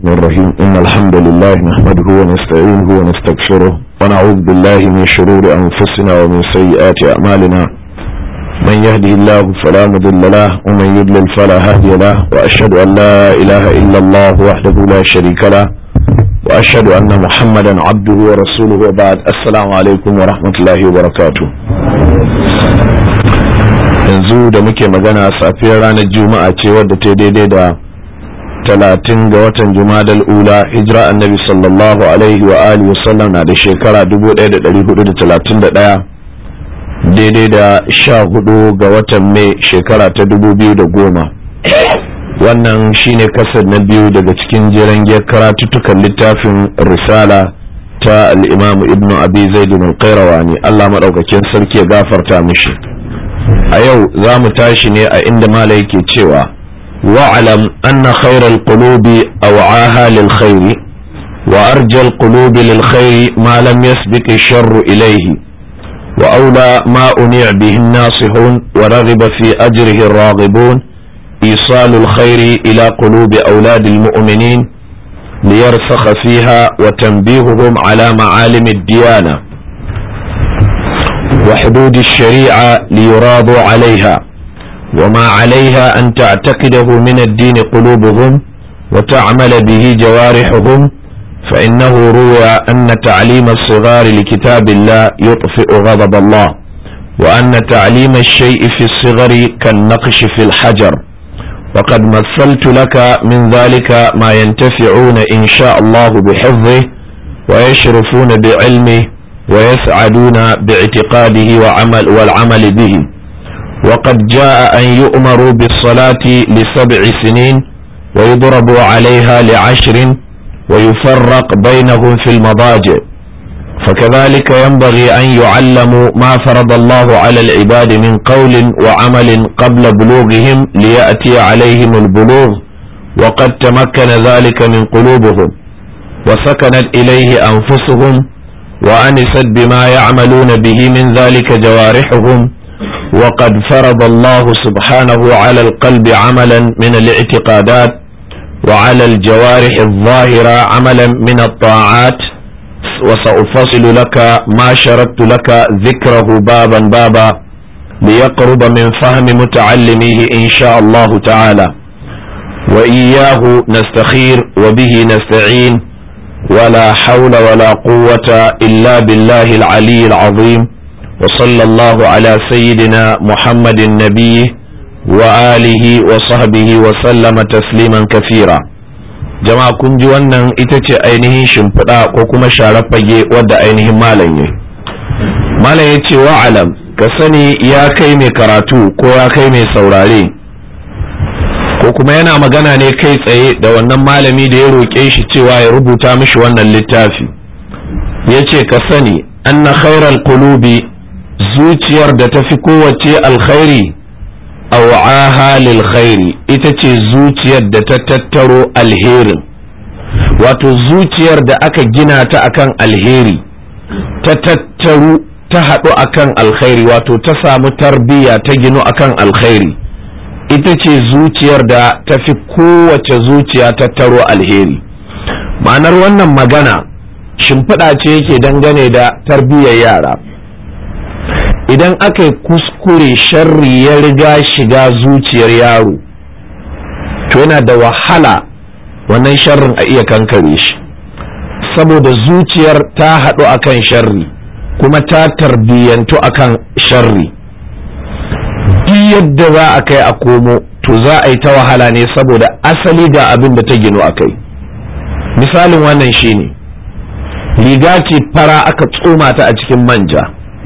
الرحمن الرحيم إن الحمد لله نحمده ونستعينه ونستغفره ونعوذ بالله من شرور أنفسنا ومن سيئات أعمالنا من يهده الله فلا مضل له ومن يضلل فلا هادي له وأشهد أن لا إله إلا الله وحده لا شريك له وأشهد أن محمدا عبده ورسوله وبعد السلام عليكم ورحمة الله وبركاته yanzu da muke magana safiyar ranar juma'a ce wadda ta daidai da talatin ga watan jumadal ula hijira annabi sallallahu alaihi wa alihi wasallam na da shekara 1431 daidai da sha hudu ga watan mai shekara ta 2010 wannan shine kasar na biyu daga cikin jeren giyar karatuttukan littafin risala ta al'imamu ibnu abi zaidun al-qayrawani allah maɗaukakin sarki ya gafarta mishi a yau za mu tashi ne a inda mala yake cewa wa'alam anna khairal qulubi aw'aha lil khairi wa arjal qulubi lil khairi ma lam yasbiq sharru ilayhi wa aula ma uni'a bihi an-nasihun wa raghiba fi ajrihi ar-raghibun إيصال الخير إلى قلوب أولاد المؤمنين ليرسخ فيها وتنبيههم على معالم الديانة وحدود الشريعة ليراضوا عليها وما عليها أن تعتقده من الدين قلوبهم وتعمل به جوارحهم فإنه روى أن تعليم الصغار لكتاب الله يطفئ غضب الله وأن تعليم الشيء في الصغر كالنقش في الحجر وقد مثلت لك من ذلك ما ينتفعون إن شاء الله بحفظه ويشرفون بعلمه ويسعدون باعتقاده وعمل والعمل به وقد جاء أن يؤمروا بالصلاة لسبع سنين ويضربوا عليها لعشر ويفرق بينهم في المضاجع فكذلك ينبغي أن يعلموا ما فرض الله على العباد من قول وعمل قبل بلوغهم ليأتي عليهم البلوغ وقد تمكن ذلك من قلوبهم وسكنت إليه أنفسهم وأنست بما يعملون به من ذلك جوارحهم وقد فرض الله سبحانه على القلب عملا من الاعتقادات وعلى الجوارح الظاهرة عملا من الطاعات وسأفصل لك ما شردت لك ذكره بابا بابا ليقرب من فهم متعلميه إن شاء الله تعالى وإياه نستخير وبه نستعين ولا حول ولا قوة إلا بالله العلي العظيم وصلى الله على سيدنا محمد النبي وآله وصحبه وسلم تسليما كثيرا jama'a kun ji wannan ita ce ainihin shimfiɗa ko kuma sharar fage wadda ainihin malam ya malam ya ce wa'alam ka sani ya kai mai karatu ko ya kai mai saurare ko kuma yana magana ne kai tsaye da wannan malami da ya roƙe shi cewa ya rubuta mishi wannan littafi ya ce ka sani anna khairal qulubi zuciyar da ta fi kowace alkhairi aw'aha lil khairi ita ce zuciyar da ta tattaro alherin wato zuciyar da aka gina ta akan alheri ta tattaru ta haɗu akan alkhairi wato ta samu tarbiyya ta ginu akan alkhairi ita ce zuciyar da ta fi kowace zuciya tattaro alheri ma'anar wannan magana shimfiɗa ce yake dangane da tarbiyyar yara idan aka yi kuskure sharri ya riga shiga zuciyar yaro to yana da wahala wannan sharrin a iya kankare shi saboda zuciyar ta haɗu akan sharri kuma ta tarbiyyantu akan sharri duk yadda za a kai a komo to za a yi ta wahala ne saboda asali ga abin da ta ginu a kai misalin wannan shine riga ce fara aka tsoma ta a cikin manja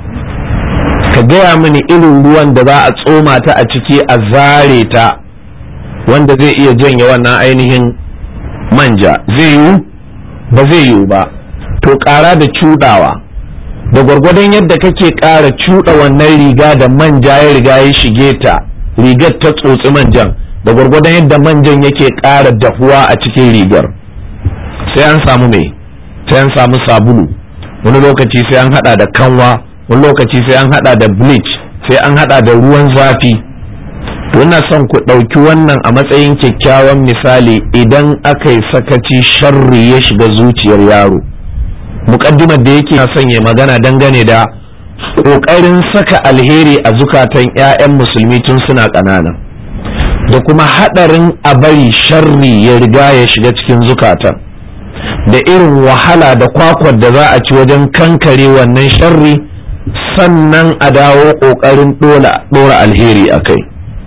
ka gaya mini irin ruwan da za a tsoma ta a ciki a zare ta wanda zai iya janye wannan ainihin manja zai yiwu ba zai yiwu ba to ƙara da cuɗawa da gwargwadon yadda kake ƙara cuɗa wannan riga da manja ya riga ya shige ta rigar ta tsotsi manjan da gwargwadon yadda manjan yake ƙara dahuwa a cikin rigar sai an samu mai sai an samu sabulu wani lokaci sai an hada da kanwa wani lokaci sai an hada da bleach sai an hada da ruwan zafi to ina son ku ɗauki wannan a matsayin kyakkyawan misali idan aka yi sakaci sharri ya shiga zuciyar yaro muƙaddimar da yake son ya magana dangane da ƙoƙarin saka alheri a zukatan 'ya'yan musulmi tun suna ƙanana da kuma haɗarin a bari sharri ya riga ya shiga cikin zukatan da irin wahala da kwakwar da za a ci wajen kankare wannan sharri sannan a dawo ƙoƙarin ɗora alheri a kai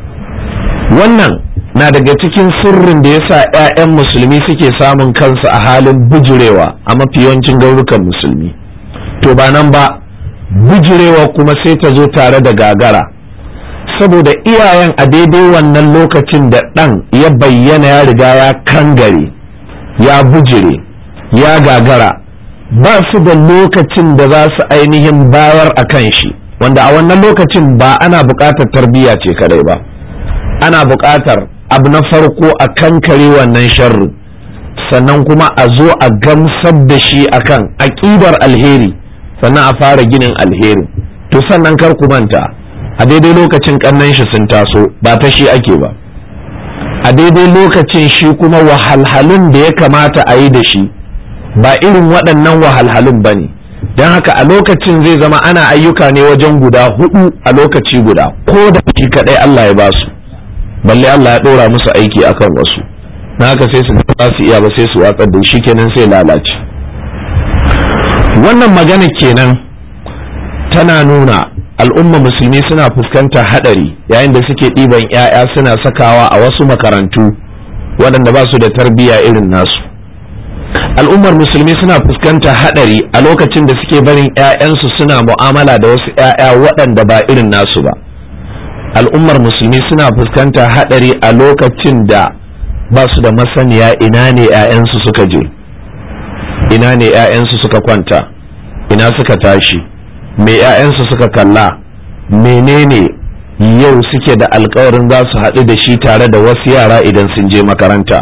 wannan na daga cikin sirrin da yasa 'ya'yan musulmi suke samun kansu a halin bujurewa a mafi yawancin garurukan musulmi to ba nan ba bujurewa kuma sai ta zo tare da gagara saboda iyayen a daidai wannan lokacin da ɗan ya bayyana ya riga ya kangare ya bujire ya gagara ba su da lokacin da za su ainihin bayar a kan shi wanda a wannan lokacin ba ana buƙatar tarbiyya ce kadai ba ana buƙatar abu na farko a kankare wannan sharri sannan kuma a zo a gamsar da shi akan aƙidar alheri sannan a fara ginin alheri to sannan kar ku manta a daidai lokacin kannan shi sun taso ba ta shi ake ba a daidai lokacin shi kuma wahalhalun da ya kamata a yi da shi ba irin waɗannan wahalhalun ba ne don haka a lokacin zai zama ana ayyuka ne wajen guda hudu a lokaci guda ko da shi kaɗai Allah ya ba su balle Allah ya ɗora musu aiki akan wasu na haka sai su ba su iya ba sai su watsar da shi kenan sai lalace wannan magana kenan tana nuna al'umma musulmi suna fuskantar hadari yayin da suke ɗiban 'ya'ya suna sakawa a wasu makarantu waɗanda ba su da tarbiyya irin nasu al'ummar musulmi suna fuskantar hadari a lokacin da suke barin 'ya'yansu suna mu'amala da wasu 'ya'ya waɗanda ba irin nasu ba al'ummar musulmi suna fuskantar hadari a lokacin da ba su da masaniya ina ne 'ya'yansu suka je ina ne 'ya'yansu suka kwanta ina suka tashi me 'ya'yansu suka kalla menene yau suke da alkawarin za su haɗu da shi tare da wasu yara idan sun je makaranta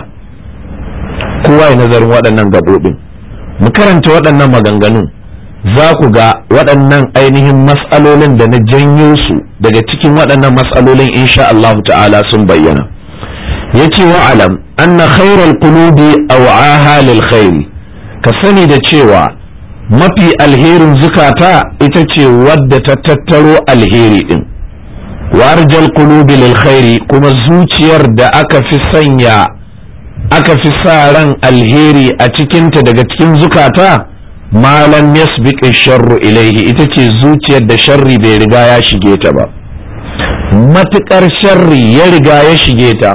kowa ya nazarin waɗannan gaɓoɓin mu karanta waɗannan maganganun za ku ga waɗannan ainihin matsalolin da na janyo su daga cikin waɗannan matsalolin insha Allah ta'ala sun bayyana ya ce wa alam anna khairal qulubi aw'aha lil khairi ka sani da cewa mafi alherin zukata ita ce wadda ta tattaro alheri din warjal qulubi lil khairi kuma zuciyar da aka fi sanya aka fi sa ran alheri a cikinta daga cikin zukata malam yasbiq sharru ilaihi ita ce zuciyar da sharri bai riga ya shige ta ba matukar sharri ya riga ya shige ta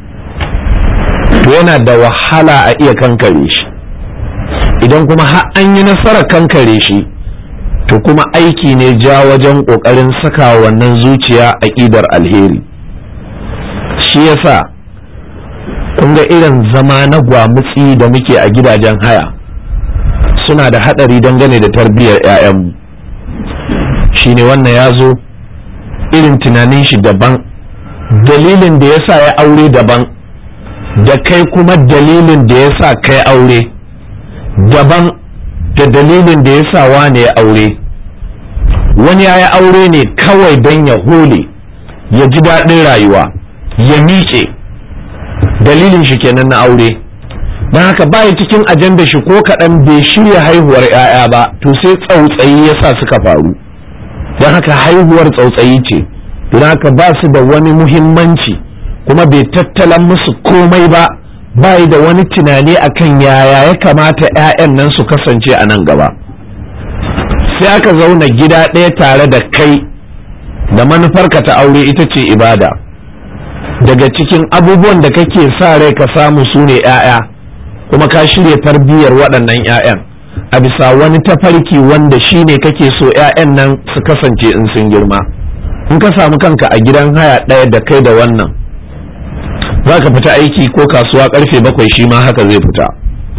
to yana da wahala a iya kankare shi idan kuma har an yi nasarar kankare shi to kuma aiki ne ja wajen ƙoƙarin saka wannan zuciya aƙidar alheri shi yasa kun ga irin zama na gwamutsi da muke a gidajen haya suna da haɗari dangane da tarbiyyar 'ya'yanmu shi ne wannan ya zo irin tunanin shi daban dalilin da ya sa ya aure daban da kai kuma dalilin da ya sa kai aure daban da dalilin da ya sa wane ya aure wani ya yi aure ne kawai don ya hole ya ji daɗin rayuwa ya miƙe dalilin shi kenan na aure don haka baya cikin ajanda shi ko kaɗan bai shirya haihuwar 'ya'ya ba to sai tsautsayi ya sa suka faru don haka haihuwar tsautsayi ce don haka ba su da wani muhimmanci kuma bai tattalan musu komai ba bai da wani tunani akan yaya ya kamata 'ya'yan nan su kasance a nan gaba sai aka zauna gida ɗaya tare da kai da manufarka ta aure ita ce ibada daga cikin abubuwan da kake sa rai ka samu su ne 'ya'ya kuma ka shirya tarbiyyar waɗannan 'ya'yan a bisa wani tafarki wanda shi ne kake so 'ya'yan nan su kasance in sun girma in ka samu kanka a gidan haya ɗaya da kai da wannan za ka fita aiki ko kasuwa karfe bakwai shi ma haka zai fita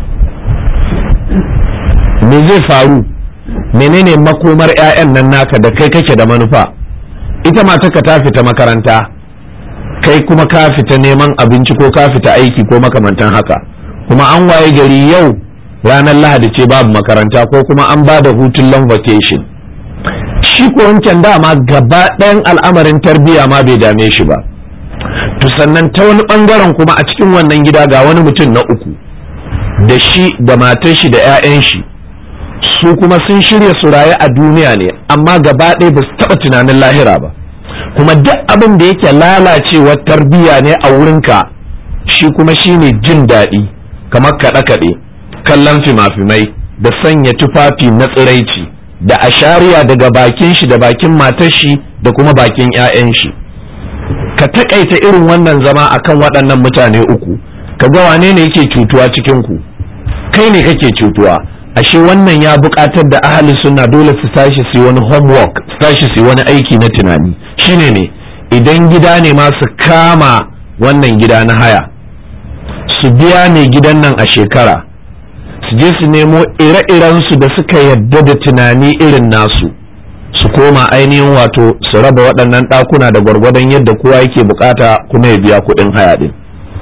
me zai faru menene makomar 'ya'yan nan naka da kai kake da manufa ita mataka ta fita makaranta kai kuma ka fita neman abinci ko ka fita aiki ko makamantan haka kuma an waye gari yau ranar lahadi ce babu makaranta ko kuma an ba da hutun long vacation shi ko wancan dama gaba ɗayan al'amarin tarbiyya ma bai dame shi ba to sannan ta wani ɓangaren kuma a cikin wannan gida ga wani mutum na uku da shi da matar shi da 'ya'yan shi su kuma sun shirya su rayu a duniya ne amma gaba ɗaya ba su taɓa tunanin lahira ba kuma duk abin da yake lalacewar tarbiyya ne a wurinka shi kuma shine jin daɗi kamar kaɗe-kaɗe kallon fima-fimai da sanya tufafi na tsiraici da ashariya daga bakin shi da bakin matar shi da kuma bakin 'ya'yan shi ka taƙaita irin wannan zama akan waɗannan mutane uku ka ga wane ne yake cutuwa cikin ku kai ne kake cutuwa ashe wannan ya buƙatar da ahalin sunna dole su tashi su wani homework su tashi su wani aiki na tunani shine ne idan gida ne ma su kama wannan gida na haya su biya ne gidan nan a shekara su je su nemo ire-iren su da suka yadda da tunani irin nasu su koma ainihin wato su raba waɗannan ɗakuna da gwargwadon yadda kowa yake bukata kuma ya biya kuɗin haya ɗin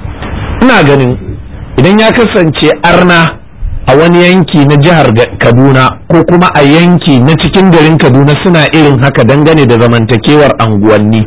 ina ganin idan ya kasance arna a wani yanki na jihar kaduna ko kuma a yanki na cikin garin kaduna suna irin haka dangane da zamantakewar anguwanni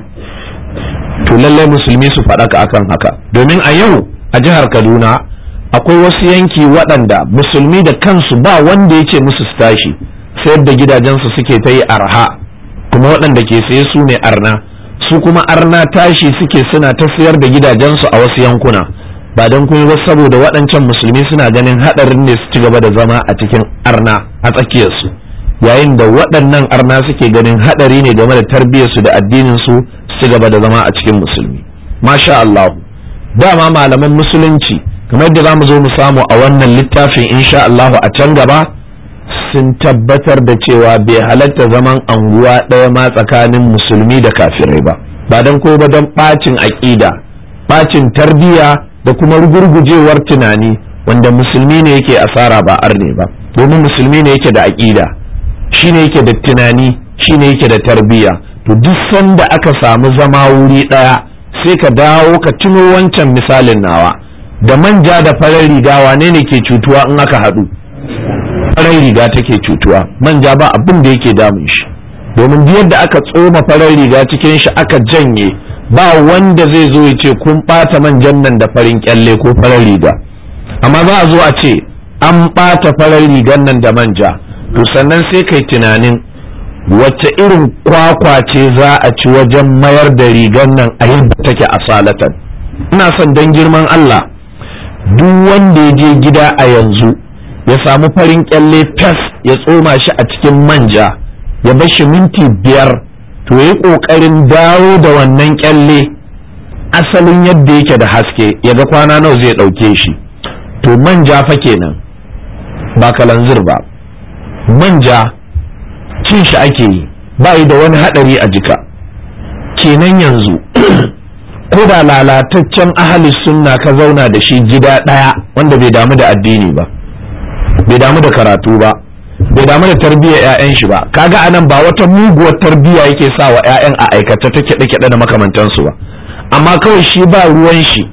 to lallai musulmi su faɗaka akan haka domin a yau a jihar kaduna akwai wasu yanki waɗanda musulmi da kansu ba wanda ya ce musu su tashi sayar da gidajensu suke ta yi arha kuma waɗanda ke saye su ne arna su kuma arna tashi suke suna ta sayar da gidajensu a wasu yankuna ba don kuma ba saboda waɗancan musulmi suna ganin haɗarin ne su ci gaba da zama a cikin arna a tsakiyarsu yayin da waɗannan arna suke ganin haɗari ne game da tarbiyyarsu da addininsu su ci gaba da zama a cikin musulmi masha Allah dama malaman musulunci kamar yadda za mu zo mu samu a wannan littafin insha Allah a can gaba sun tabbatar da cewa bai halatta zaman anguwa ɗaya ma tsakanin musulmi da kafirai ba ba don ko ba don ɓacin aƙida ɓacin tarbiyya da kuma rugurgujewar tunani wanda musulmi ne yake asara ba arne ba domin musulmi ne yake da aƙida shi ne yake da tunani shi ne yake da tarbiyya to duk sanda aka samu zama wuri ɗaya sai ka dawo ka tuno wancan misalin nawa da manja da farar riga wane ne ke cutuwa in aka haɗu farar riga take cutuwa manja ba abin da yake damun shi domin yadda aka tsoma farar riga cikin shi aka janye ba wanda zai zo ya ce kun ɓata manjan nan da farin kyalle ko farar riga amma za a zo a ce an ɓata farar rigan nan da manja to sannan sai kai tunanin wacce irin kwakwa ce za a ci wajen mayar da rigan nan a yadda take a salatan ina son don girman Allah duk wanda ya je gida a yanzu ya samu farin kyalle fes ya tsoma shi a cikin manja ya bar shi minti biyar to yi ƙoƙarin dawo da wannan kyalle asalin yadda yake da haske ya ga kwana nawa zai ɗauke shi to manja fa kenan ba kalanzir ba manja cin shi ake yi ba da wani haɗari a jika kenan yanzu ko da lalataccen ahalis sunna ka zauna da shi gida ɗaya wanda bai damu da addini ba bai damu da karatu ba bai damu da tarbiyyar 'ya'yan shi ba kaga anan ba wata muguwar tarbiyya yake sa wa 'ya'yan a aikata ta kiɗe-kiɗe da makamantansu ba amma kawai shi ba ruwan shi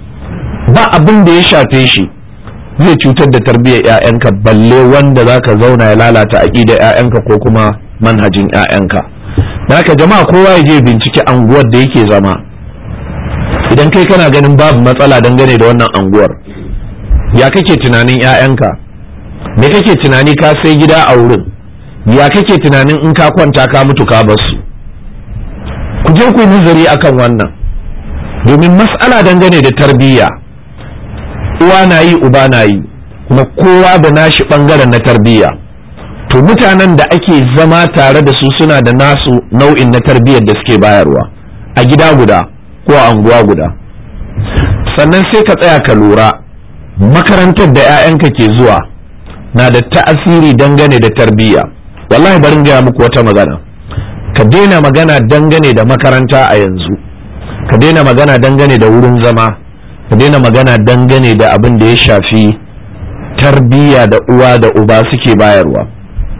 ba abin da ya shafe shi zai cutar da tarbiyyar 'ya'yanka balle wanda zaka zauna ya lalata aƙidar 'ya'yanka ko kuma manhajin 'ya'yanka haka jama'a kowa ya je bincike anguwar da yake zama idan kai kana ganin babu matsala dangane da wannan anguwar ya kake tunanin 'ya'yanka me kake tunani ka sai gida a wurin ya kake tunanin in ka kwanta ka mutu ka basu ku je ku nazari akan wannan domin mas'ala dangane da tarbiyya uwa na yi uba na yi kuma kowa da nashi bangaren na tarbiyya to mutanen da ake zama tare da su suna da nasu nau'in na tarbiyyar da suke bayarwa a gida guda ko a anguwa guda sannan sai ka tsaya ka lura makarantar da 'ya'yanka ke zuwa na da ta'asiri dangane da tarbiyya wallahi barin gaya muku wata magana ka daina magana dangane da makaranta a yanzu ka daina magana dangane da wurin zama ka daina magana dangane da abin da ya shafi tarbiyya da uwa da uba suke bayarwa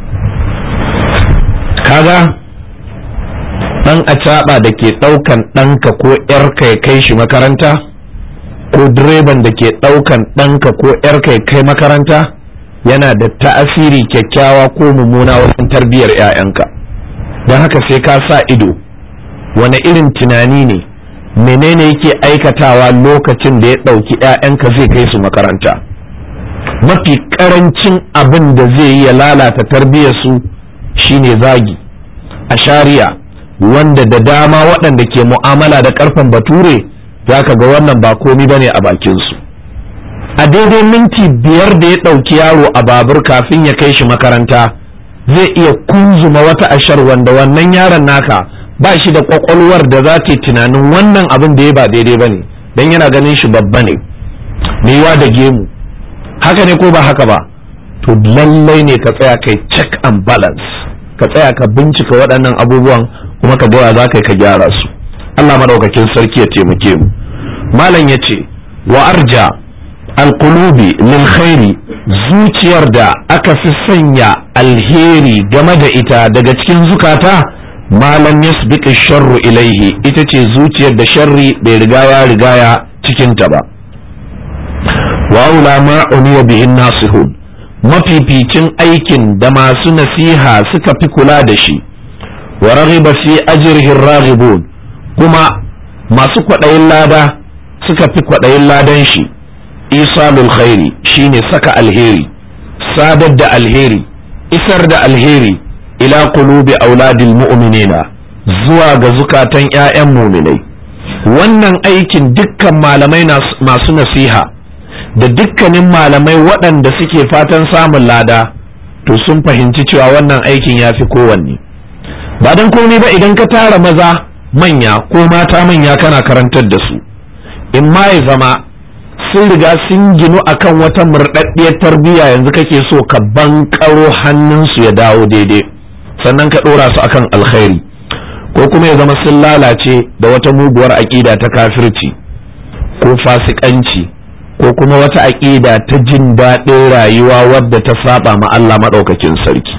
kaga dan acaɓa da ke ɗaukan ɗanka ko ‘yarka ya kai shi makaranta ko direban da ke ɗaukan ɗanka ko ‘yarka ya kai makaranta yana da ta'asiri kyakkyawa ko mummuna wajen tarbiyyar 'ya'yanka don haka sai ka sa ido wane irin tunani ne menene yake aikatawa lokacin da ya ɗauki 'ya'yanka zai kai su makaranta mafi ƙarancin abin da zai yi ya lalata tarbiyyarsu shine zagi a shari'a wanda da dama waɗanda ke mu'amala da ƙarfen bature za ka ga wannan ba komi ba ne a bakinsu a daidai minti biyar da ya ɗauki yaro a babur kafin ya kai shi makaranta zai iya kunzuma wata ashar wanda wannan yaron naka ba shi da kwakwalwar da za ta yi tunanin wannan abin da ya ba daidai ba ne don yana ganin shi babba ne yiwa da gemu haka ne ko ba haka ba to lallai ne ka tsaya kai check and balance ka tsaya ka bincika waɗannan abubuwan kuma ka gaya za ka yi ka gyara su Allah maɗaukakin sarki ya taimake mu malam ya ce wa arja alkulubi lil khairi zuciyar da aka fi sanya alheri game da ita daga cikin zukata malam yasbiqi sharru ilaihi ita ce zuciyar da sharri bai riga ya rigaya cikin ta ba wa aula ma uniya bihin nasihun mafificin aikin da masu nasiha suka fi kula da shi wa raghiba fi ajrihi raghibun kuma masu kwaɗayin lada suka fi kwaɗayin ladan shi isalul khairi shine saka alheri sadar da alheri isar da alheri ila qulubi auladil mu'minina zuwa ga zukatan ƴaƴan muminai wannan aikin dukkan malamai masu nasiha da dukkanin malamai waɗanda suke fatan samun lada to sun fahimci cewa wannan aikin ya fi kowanne ba don komai ba idan ka tara maza manya ko mata manya kana karantar da su in ma ya zama sun riga sun ginu akan wata murɗaɗɗiyar tarbiyya yanzu kake so ka bankaro hannunsu ya dawo daidai sannan ka ɗora su akan alkhairi ko kuma ya zama sun lalace da wata muguwar aƙida ta kafirci ko fasikanci ko kuma wata aƙida ta jin daɗin rayuwa wadda ta saba ma Allah maɗaukakin sarki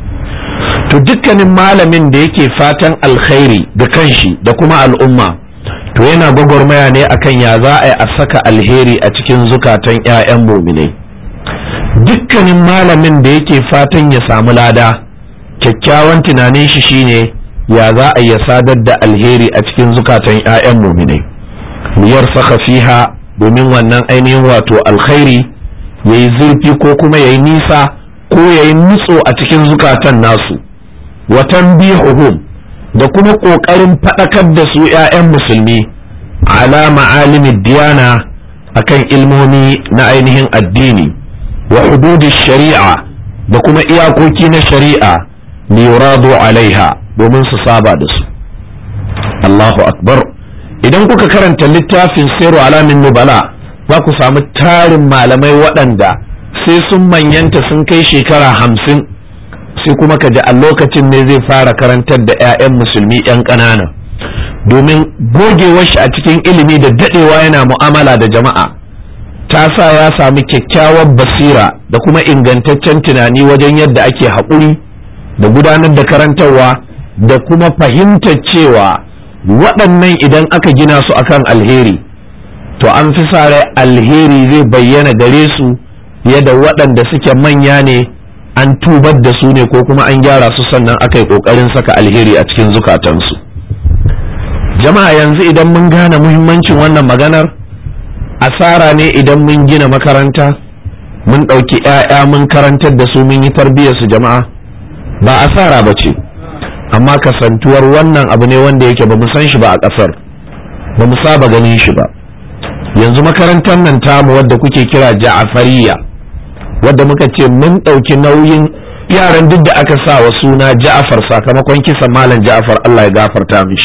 to dukkanin malamin da yake fatan alkhairi ga kanshi da kuma al'umma to yana gwagwarmaya ne akan ya za a yi a saka alheri a cikin zukatan 'ya'yan muminai dukkanin malamin da yake fatan ya samu lada kyakkyawan tunanin shi shine ya za a ya sadar da alheri a cikin zukatan 'ya'yan muminai liyar saka fiha domin wannan ainihin wato alkhairi ya yi zurfi ko kuma ya yi nisa ko ya yi nutso a cikin zukatan nasu watan bihuhum da kuma ƙoƙarin faɗakar da su 'ya'yan musulmi ala ma'alimin diyana akan ilmomi na ainihin addini wa hududi shari'a da kuma iyakoki na shari'a liyuradu alaiha domin su saba da su Allahu akbar idan kuka karanta littafin sairu alamin nubala za ku samu tarin malamai waɗanda sai sun manyanta sun kai shekara hamsin sai kuma ka ji a lokacin ne zai fara karantar da 'ya'yan musulmi 'yan ƙanana domin gogewar shi a cikin ilimi da daɗewa yana mu'amala da jama'a ta sa ya sami kyakkyawar basira da kuma ingantaccen tunani wajen yadda ake haƙuri da gudanar da karantarwa da kuma fahimtar cewa waɗannan idan aka gina su akan alheri to an fi sa rai alheri zai bayyana gare su yadda waɗanda suke manya ne an tubar da su ne ko kuma an gyara su sannan aka yi ƙoƙarin saka alheri a cikin zukatansu jama'a yanzu idan mun gane muhimmancin wannan maganar asara ne idan mun gina makaranta mun ɗauki 'ya'ya mun karantar da su mun yi tarbiyyar su jama'a ba asara ba ce amma kasantuwar wannan abu ne wanda yake ba mu san shi ba a ƙasar ba mu saba ganin shi ba yanzu makarantar nan tamu wadda kuke kira ja'afariya wadda muka ce mun ɗauki nauyin yaran duk da aka sa wa suna ja'afar sakamakon kisan malam ja'afar Allah ya gafarta mishi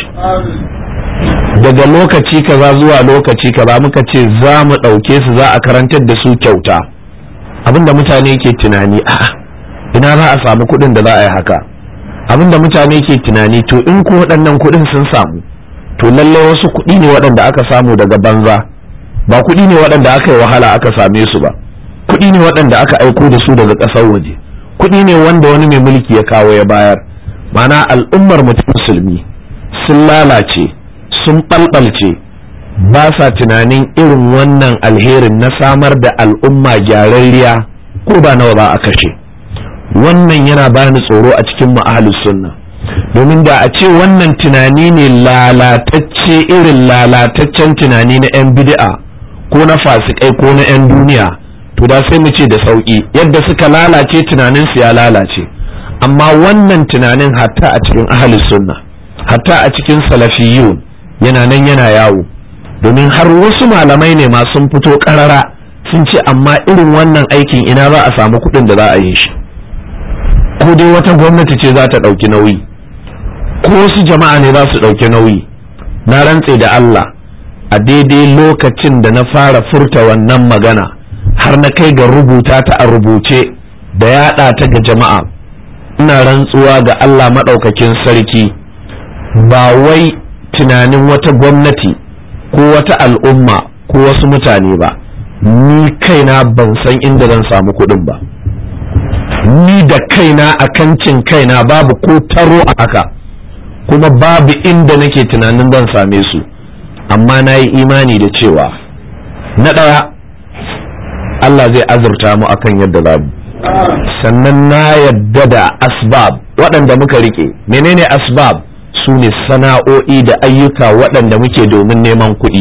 daga lokaci kaza zuwa lokaci kaza muka ce za mu ɗauke su za a karantar da su kyauta abinda mutane ke tunani a'a ina za a samu kuɗin da za a yi haka abinda mutane ke tunani to in ko waɗannan kuɗin sun samu to lallai wasu kuɗi ne waɗanda aka samu daga banza ba kuɗi ne waɗanda aka yi wahala aka same su ba kuɗi ne waɗanda aka aiko da su daga ƙasar waje kuɗi ne wanda wani mai mulki ya kawo ya bayar mana al'ummar mutum musulmi sun lalace sun ɓalɓalce ba sa tunanin irin wannan alherin na samar da al'umma gyararriya ko ba nawa ba a kashe wannan yana bani tsoro a cikin ma'ahalus sunna domin da a ce wannan tunani ne lalatacce irin lalataccen tunani na 'yan bid'a ko na fasikai ko na 'yan duniya to da sai mu ce da sauƙi yadda suka lalace tunaninsu ya lalace amma wannan tunanin hatta a cikin ahalus sunna hatta a cikin salafiyun yana nan yana yawo domin har wasu malamai ne ma sun fito karara sun ce amma irin wannan aikin ina za a samu kuɗin da za a yi shi ko dai wata gwamnati ce za ta ɗauki nauyi ko wasu jama'a ne za su ɗauki nauyi na rantse da Allah a daidai lokacin da na fara furta wannan magana har na kai ga rubuta ta a rubuce da yaɗa ta ga jama'a ina rantsuwa ga Allah maɗaukakin sarki ba wai tunanin wata gwamnati ko wata al'umma ko wasu mutane ba ni kaina ban san inda zan samu kuɗin ba ni da kaina a kancin kaina babu ko taro a haka kuma babu inda nake tunanin zan same su amma na yi imani da cewa na ɗaya Allah zai azurta mu akan yadda za mu sannan na yadda da asbab waɗanda muka rike menene asbab su ne sana'o'i da ayyuka waɗanda muke domin neman kuɗi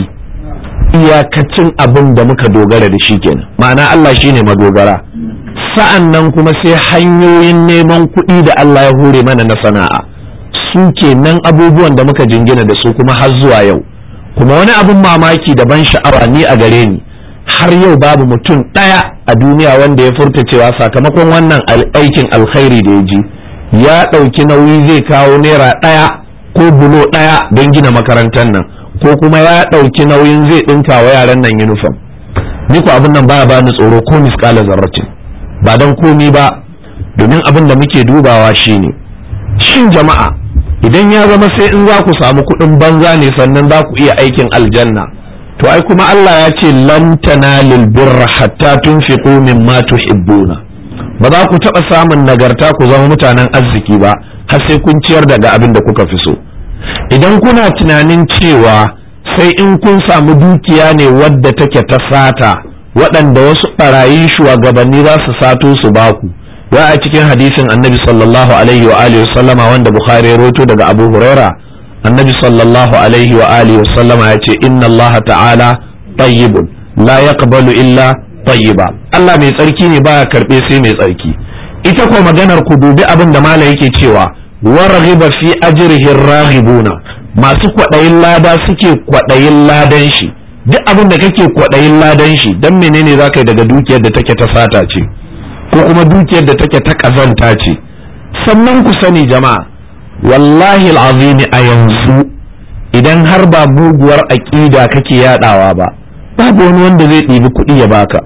iyakacin abin da muka dogara da shi kenan ma'ana Allah shine madogara sa'an nan kuma sai hanyoyin neman kuɗi da Allah ya hure mana na sana'a su kenan abubuwan da muka jingina da su kuma har zuwa yau kuma wani abin mamaki da ban sha'awa ni a gare ni har yau babu mutum ɗaya a duniya wanda ya furta cewa sakamakon wannan aikin alkhairi da ya ji ya ɗauki nauyi zai kawo naira ɗaya ko bulo ɗaya don gina makarantar nan ko kuma ya ɗauki nauyin zai ɗinka wa yaran nan yunifom ni ko abin nan baya bani tsoro ko miskala zarratin ba don komi ba domin abin da muke dubawa shine shin jama'a idan ya zama sai in za ku samu kuɗin banza ne sannan za ku iya aikin aljanna to ai kuma Allah ya ce lan tanalil birra hatta tunfiqu mimma tuhibbuna ba za ku taɓa samun nagarta ku zama mutanen arziki ba har sai kun ciyar daga abin da kuka fi so idan kuna tunanin cewa sai in kun samu dukiya ne wadda take ta sata waɗanda wasu ɓarayi shugabanni za su sato su baku ya a cikin hadisin annabi sallallahu alaihi wa alihi sallama wanda bukhari ya roto daga abu huraira annabi sallallahu alaihi wa alihi sallama ya ce inna allah ta'ala tayyibun la yaqbalu illa tayyiba Allah mai tsarki ne baya karbe sai mai tsarki ita ko maganar ku dubi abin da mala yake cewa warghiba fi ajrihi raghibuna masu kwaɗayin lada suke kwaɗayin ladan shi duk abin da kake kwaɗayin ladan shi dan menene za ka yi daga dukiyar da take ta sata ce ko kuma dukiyar da take ta ƙazanta ce sannan ku sani jama'a wallahi al'azimi a yanzu idan har ba muguwar aƙida kake yadawa ba babu wani wanda zai ɗibi kuɗi ya baka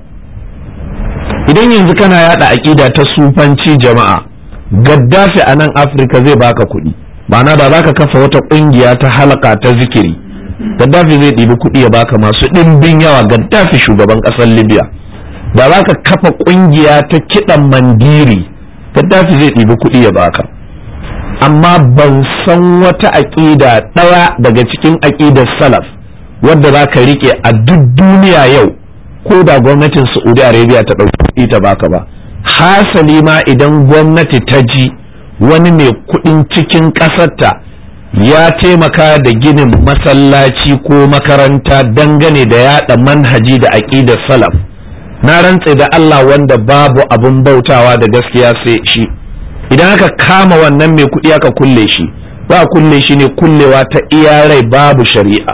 idan yanzu kana yada aƙida ta sufanci jama'a gaddafi a nan afirka zai baka kuɗi ma'ana da za ka kafa wata ƙungiya ta halaka ta zikiri gaddafi zai ɗibi kuɗi ya baka masu ɗimbin yawa gaddafi shugaban ƙasar libya da za ka kafa ƙungiya ta kiɗan mandiri gaddafi zai ɗibi kuɗi ya baka amma ban san wata aƙida ɗaya daga cikin aƙidar salaf wadda za ka riƙe a duk duniya yau ko da gwamnatin saudi arabia ta ɗauki kuɗi ta baka ba hasali ma idan gwamnati ta ji wani mai kuɗin cikin ƙasarta ya taimaka da ginin masallaci ko makaranta dangane da yada manhaji da aƙidar salaf na rantse da Allah wanda babu abun bautawa da gaskiya sai shi idan aka kama wannan mai kuɗi aka kulle shi ba kulle shi ne kullewa ta iya rai babu shari'a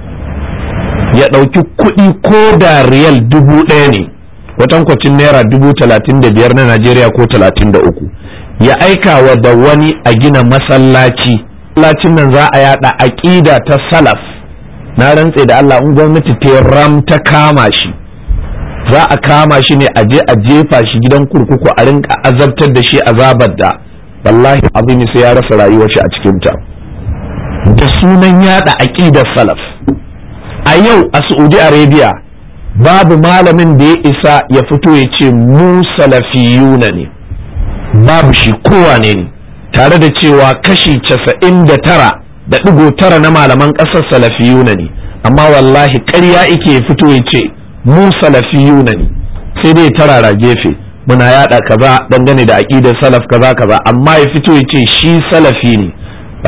ya ɗauki kuɗi ko da riyal dubu ɗaya ne kwatankwacin naira dubu talatin da biyar na najeriya ko talatin da uku ya aika wa da wani a gina masallaci masallacin nan za a yada aƙida ta salaf na rantse da Allah in gwamnati ta ram ta kama shi za a kama shi ne a je a jefa shi gidan kurkuku a rinka azabtar da shi azabar da wallahi abin sai ya rasa rayuwar shi a cikin ta da sunan yada aqidar salaf a yau a Saudi Arabia babu malamin da ya isa ya fito ya ce mu salafiyuna ne babu shi kowane ne tare da cewa kashi casa'in da tara da ɗigo tara na malaman ƙasar salafiyuna ne amma wallahi ƙarya ike fito ya ce mu salafiyuna ne sai dai tarara gefe muna yada kaza dangane da aqidar salaf kaza kaza amma ya fito ya ce shi salafi ne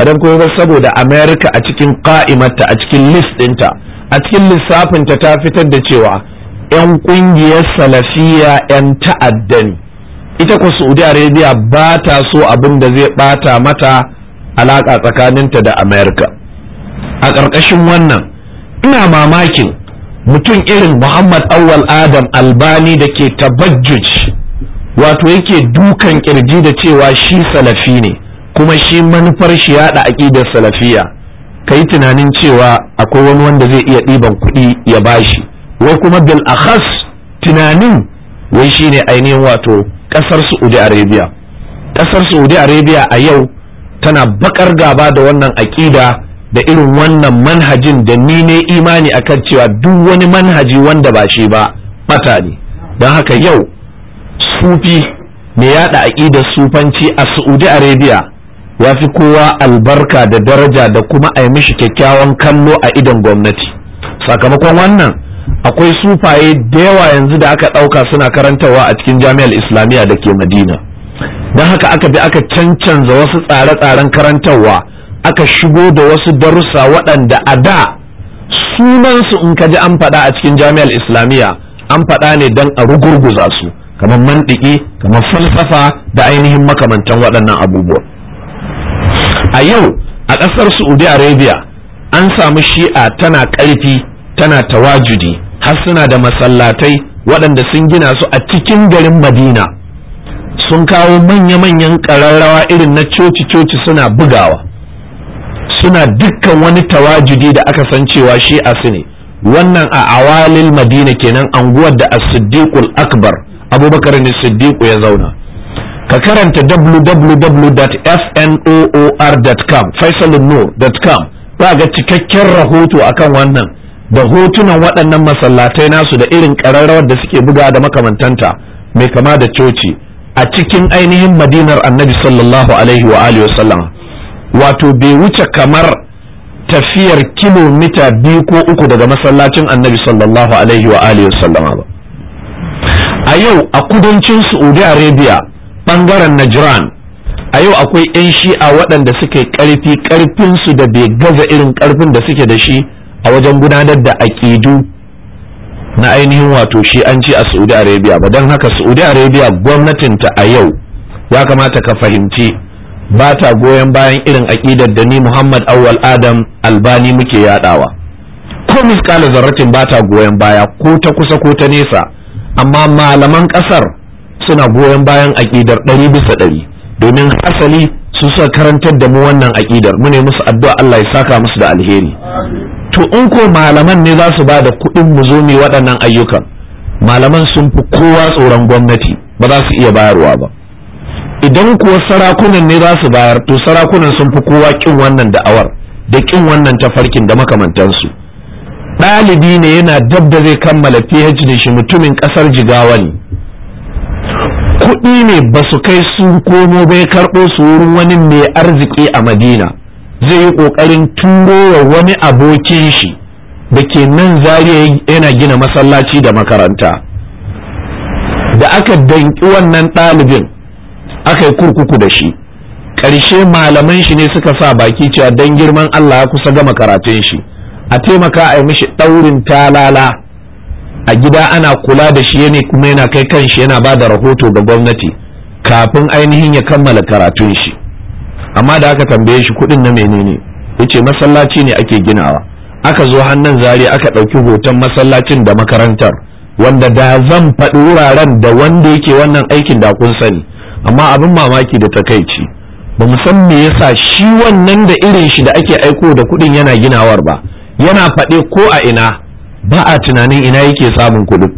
ba don kuma saboda america a cikin ka'imarta a cikin list ɗinta a cikin lissafinta ta fitar da cewa 'yan ƙungiyar salafiya 'yan ta'adda ne ita ku saudi arabia ba ta so abin da zai bata mata alaƙa tsakaninta da america a ƙarƙashin wannan ina mamakin mutum irin muhammad awwal adam albani da ke tabajjuj wato yake dukan kirji da cewa shi salafi ne kuma shi manufar shi yada aƙidar salafiya ka yi tunanin cewa akwai wani wanda zai iya ɗiban kuɗi ya bashi wai kuma bil akhas tunanin wai shine ainihin wato ƙasar saudi arabia ƙasar saudi arabia a yau tana bakar gaba da wannan aƙida da irin wannan manhajin da ni ne imani akan cewa duk wani manhaji wanda ba shi ba bata ne don haka yau sufi mai yada aƙidar sufanci a saudi arabia ya fi kowa albarka da daraja da kuma a yi mishi kyakkyawan kallo a idon gwamnati sakamakon wannan akwai sufaye da yawa yanzu da aka ɗauka suna karantarwa a cikin jami'ar islamiyya da ke madina don haka aka bi aka cancanza wasu tsare-tsaren karantarwa aka shigo da wasu darussa waɗanda a da sunansu in ka ji an faɗa a cikin jami'ar islamiyya an faɗa ne don a rugurguza su kamar mantiki kamar falsafa da ainihin makamantan waɗannan abubuwa a yau a ƙasar saudi arabia an samu shi'a tana ƙarfi tana tawajudi har suna da masallatai waɗanda sun gina su a cikin garin madina sun kawo manya-manyan ƙararrawa irin na coci-coci suna bugawa suna dukkan wani tawajudi da aka san cewa shi'a su ne wannan a awalil madina kenan anguwar da as-siddiqul akbar abubakar ne siddiqu ya zauna ka karanta www.fnoor.com faisalunnur.com za ga cikakken rahoto akan wannan da hotunan waɗannan masallatai nasu da irin ƙararrawar da suke buga da makamantanta mai kama da coci a cikin ainihin madinar annabi sallallahu alaihi wa alihi wato bai wuce kamar tafiyar kilomita biyu ko uku daga masallacin annabi sallallahu alaihi wa alihi ba a yau a kudancin saudi arabia bangaren najran a yau akwai 'yan shi'a waɗanda suke ƙarfi ƙarfinsu da bai gaza irin ƙarfin da suke da shi a wajen gudanar da aƙidu na ainihin wato shi'anci a saudi arabia ba don haka saudi arabia gwamnatinta a yau ya kamata ka fahimci ba ta goyon bayan irin aƙidar da ni muhammad awwal adam albani muke yadawa ko miskala zarratin ba ta goyon baya ko ta kusa ko ta nesa amma malaman ƙasar suna goyon bayan aƙidar ɗari bisa ɗari domin asali su suka karantar da mu wannan aƙidar mu ne musu addu'a Allah ya saka musu da alheri to in ko malaman ne za su ba da kuɗin mu zo mu waɗannan ayyukan malaman sun fi kowa tsoron gwamnati ba za su iya bayarwa ba idan kuwa sarakunan ne za su bayar to sarakunan sun fi kowa kin wannan da'awar da kin wannan tafarkin da makamantansu ɗalibi ne yana dab da zai kammala PhD shi mutumin ƙasar jigawa ne kuɗi ne ba su kai sun komo bai karɓo su wurin wani mai arziki a madina zai yi ƙoƙarin turo wa wani abokin shi da ke nan zariya yana gina masallaci da makaranta da aka danki wannan ɗalibin aka yi kurkuku da shi ƙarshe malaman shi ne suka sa baki cewa don girman Allah ya kusa gama karatun shi a taimaka a yi mishi ɗaurin talala a gida ana kula da shi ne kuma yana kai kan shi yana ba da rahoto ga gwamnati kafin ainihin ya kammala karatun shi amma da aka tambaye shi kuɗin na menene yace masallaci ne ake ginawa aka zo hannun zari aka ɗauki hoton masallacin da makarantar wanda da zan faɗi wuraren da wanda yake wannan aikin da kun sani amma abin mamaki da takaici ba mu san me yasa shi wannan da irin shi da ake aiko da kuɗin yana ginawar ba yana faɗe ko a ina ba a tunanin ina yake samun kuɗin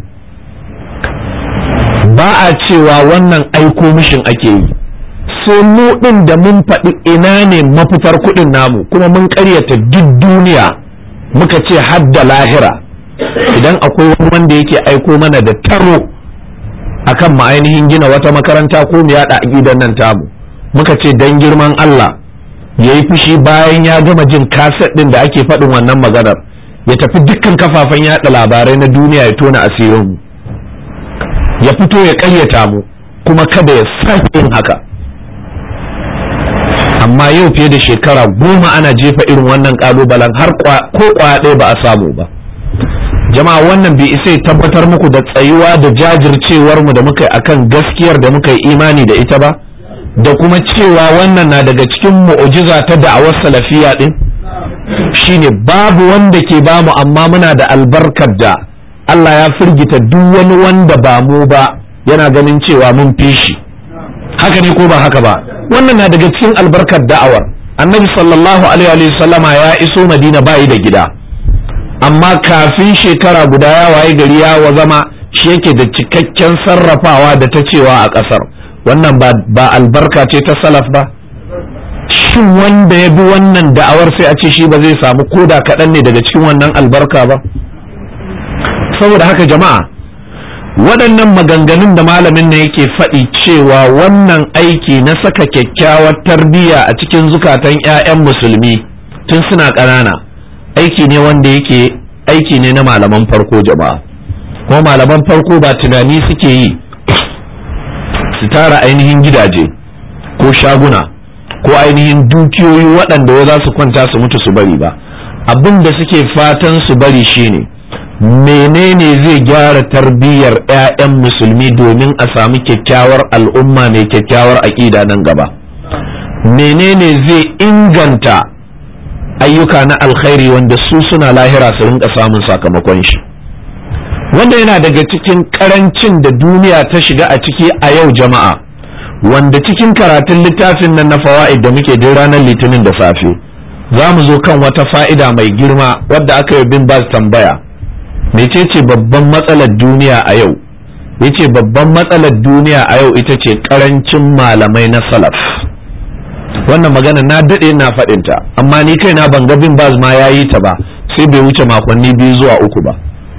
ba a cewa wannan aiko mishin ake yi sai mu ɗin da mun faɗi ina ne mafitar kuɗin namu kuma mun ƙaryata duk duniya muka ce hadda lahira idan akwai wani wanda yake aiko mana da taro akan mu ainihin gina wata makaranta ko mu yaɗa gidan nan tamu muka ce dan girman Allah ya yi fushi bayan ya gama jin kaset ɗin da ake faɗin wannan maganar ya tafi dukkan kafafen yaɗa labarai na duniya ya tona asirinmu ya fito ya ƙaryata mu kuma kada ya sake yin haka amma yau fiye da shekara goma ana jefa irin wannan kalubalen har ko kwaya ɗaya ba a samu ba jama'a wannan bai isa tabbatar muku da tsayuwa da jajircewar mu da muka yi akan gaskiyar da muka yi imani da ita ba da kuma cewa wannan na daga cikin mu'ujiza ta da'awar salafiya din shine babu wanda ke bamu amma muna da albarkar da Allah ya firgita duk wani wanda ba mu ba yana ganin cewa mun fi shi haka ne ko ba haka ba wannan na daga cikin albarkar da'awar annabi sallallahu alaihi wasallama ya iso madina bayi da gida amma kafin shekara guda ya waye gari ya wa zama shi yake da cikakken sarrafawa da ta cewa a ƙasar wannan ba albarka ce ta salaf ba shin wanda ya bi wannan da'awar sai a ce shi ba zai samu koda kaɗan ne daga cikin wannan albarka ba saboda haka jama'a waɗannan maganganun da malamin na yake faɗi cewa wannan aiki na saka kyakkyawar tarbiyya a cikin zukatan 'ya'yan musulmi tun suna ƙanana aiki ne wanda yake aiki ne na malaman farko jama'a kuma malaman farko ba tunani suke yi su tara ainihin gidaje ko shaguna ko ainihin dukiyoyi waɗanda za su kwanta su mutu su bari ba abin da suke fatan su bari shine menene zai gyara tarbiyyar 'ya'yan musulmi domin a samu kyakkyawar al'umma mai kyakkyawar aƙida nan gaba menene zai inganta ayyuka na alkhairi wanda su suna lahira su rinka samun sakamakon shi wanda yana daga cikin karancin da duniya ta shiga a ciki a yau jama'a wanda cikin karatun littafin nan na fawa'id da muke din ranar litinin da safe za mu zo kan wata fa'ida mai girma wadda aka yi bin baz tambaya mecece babban matsalar duniya a yau yace babban matsalar duniya a yau ita ce karancin malamai na salaf wannan magana na daɗe na faɗinta amma ni kai na ban ga bin baz ma ya yi ta ba sai bai wuce makonni biyu zuwa uku ba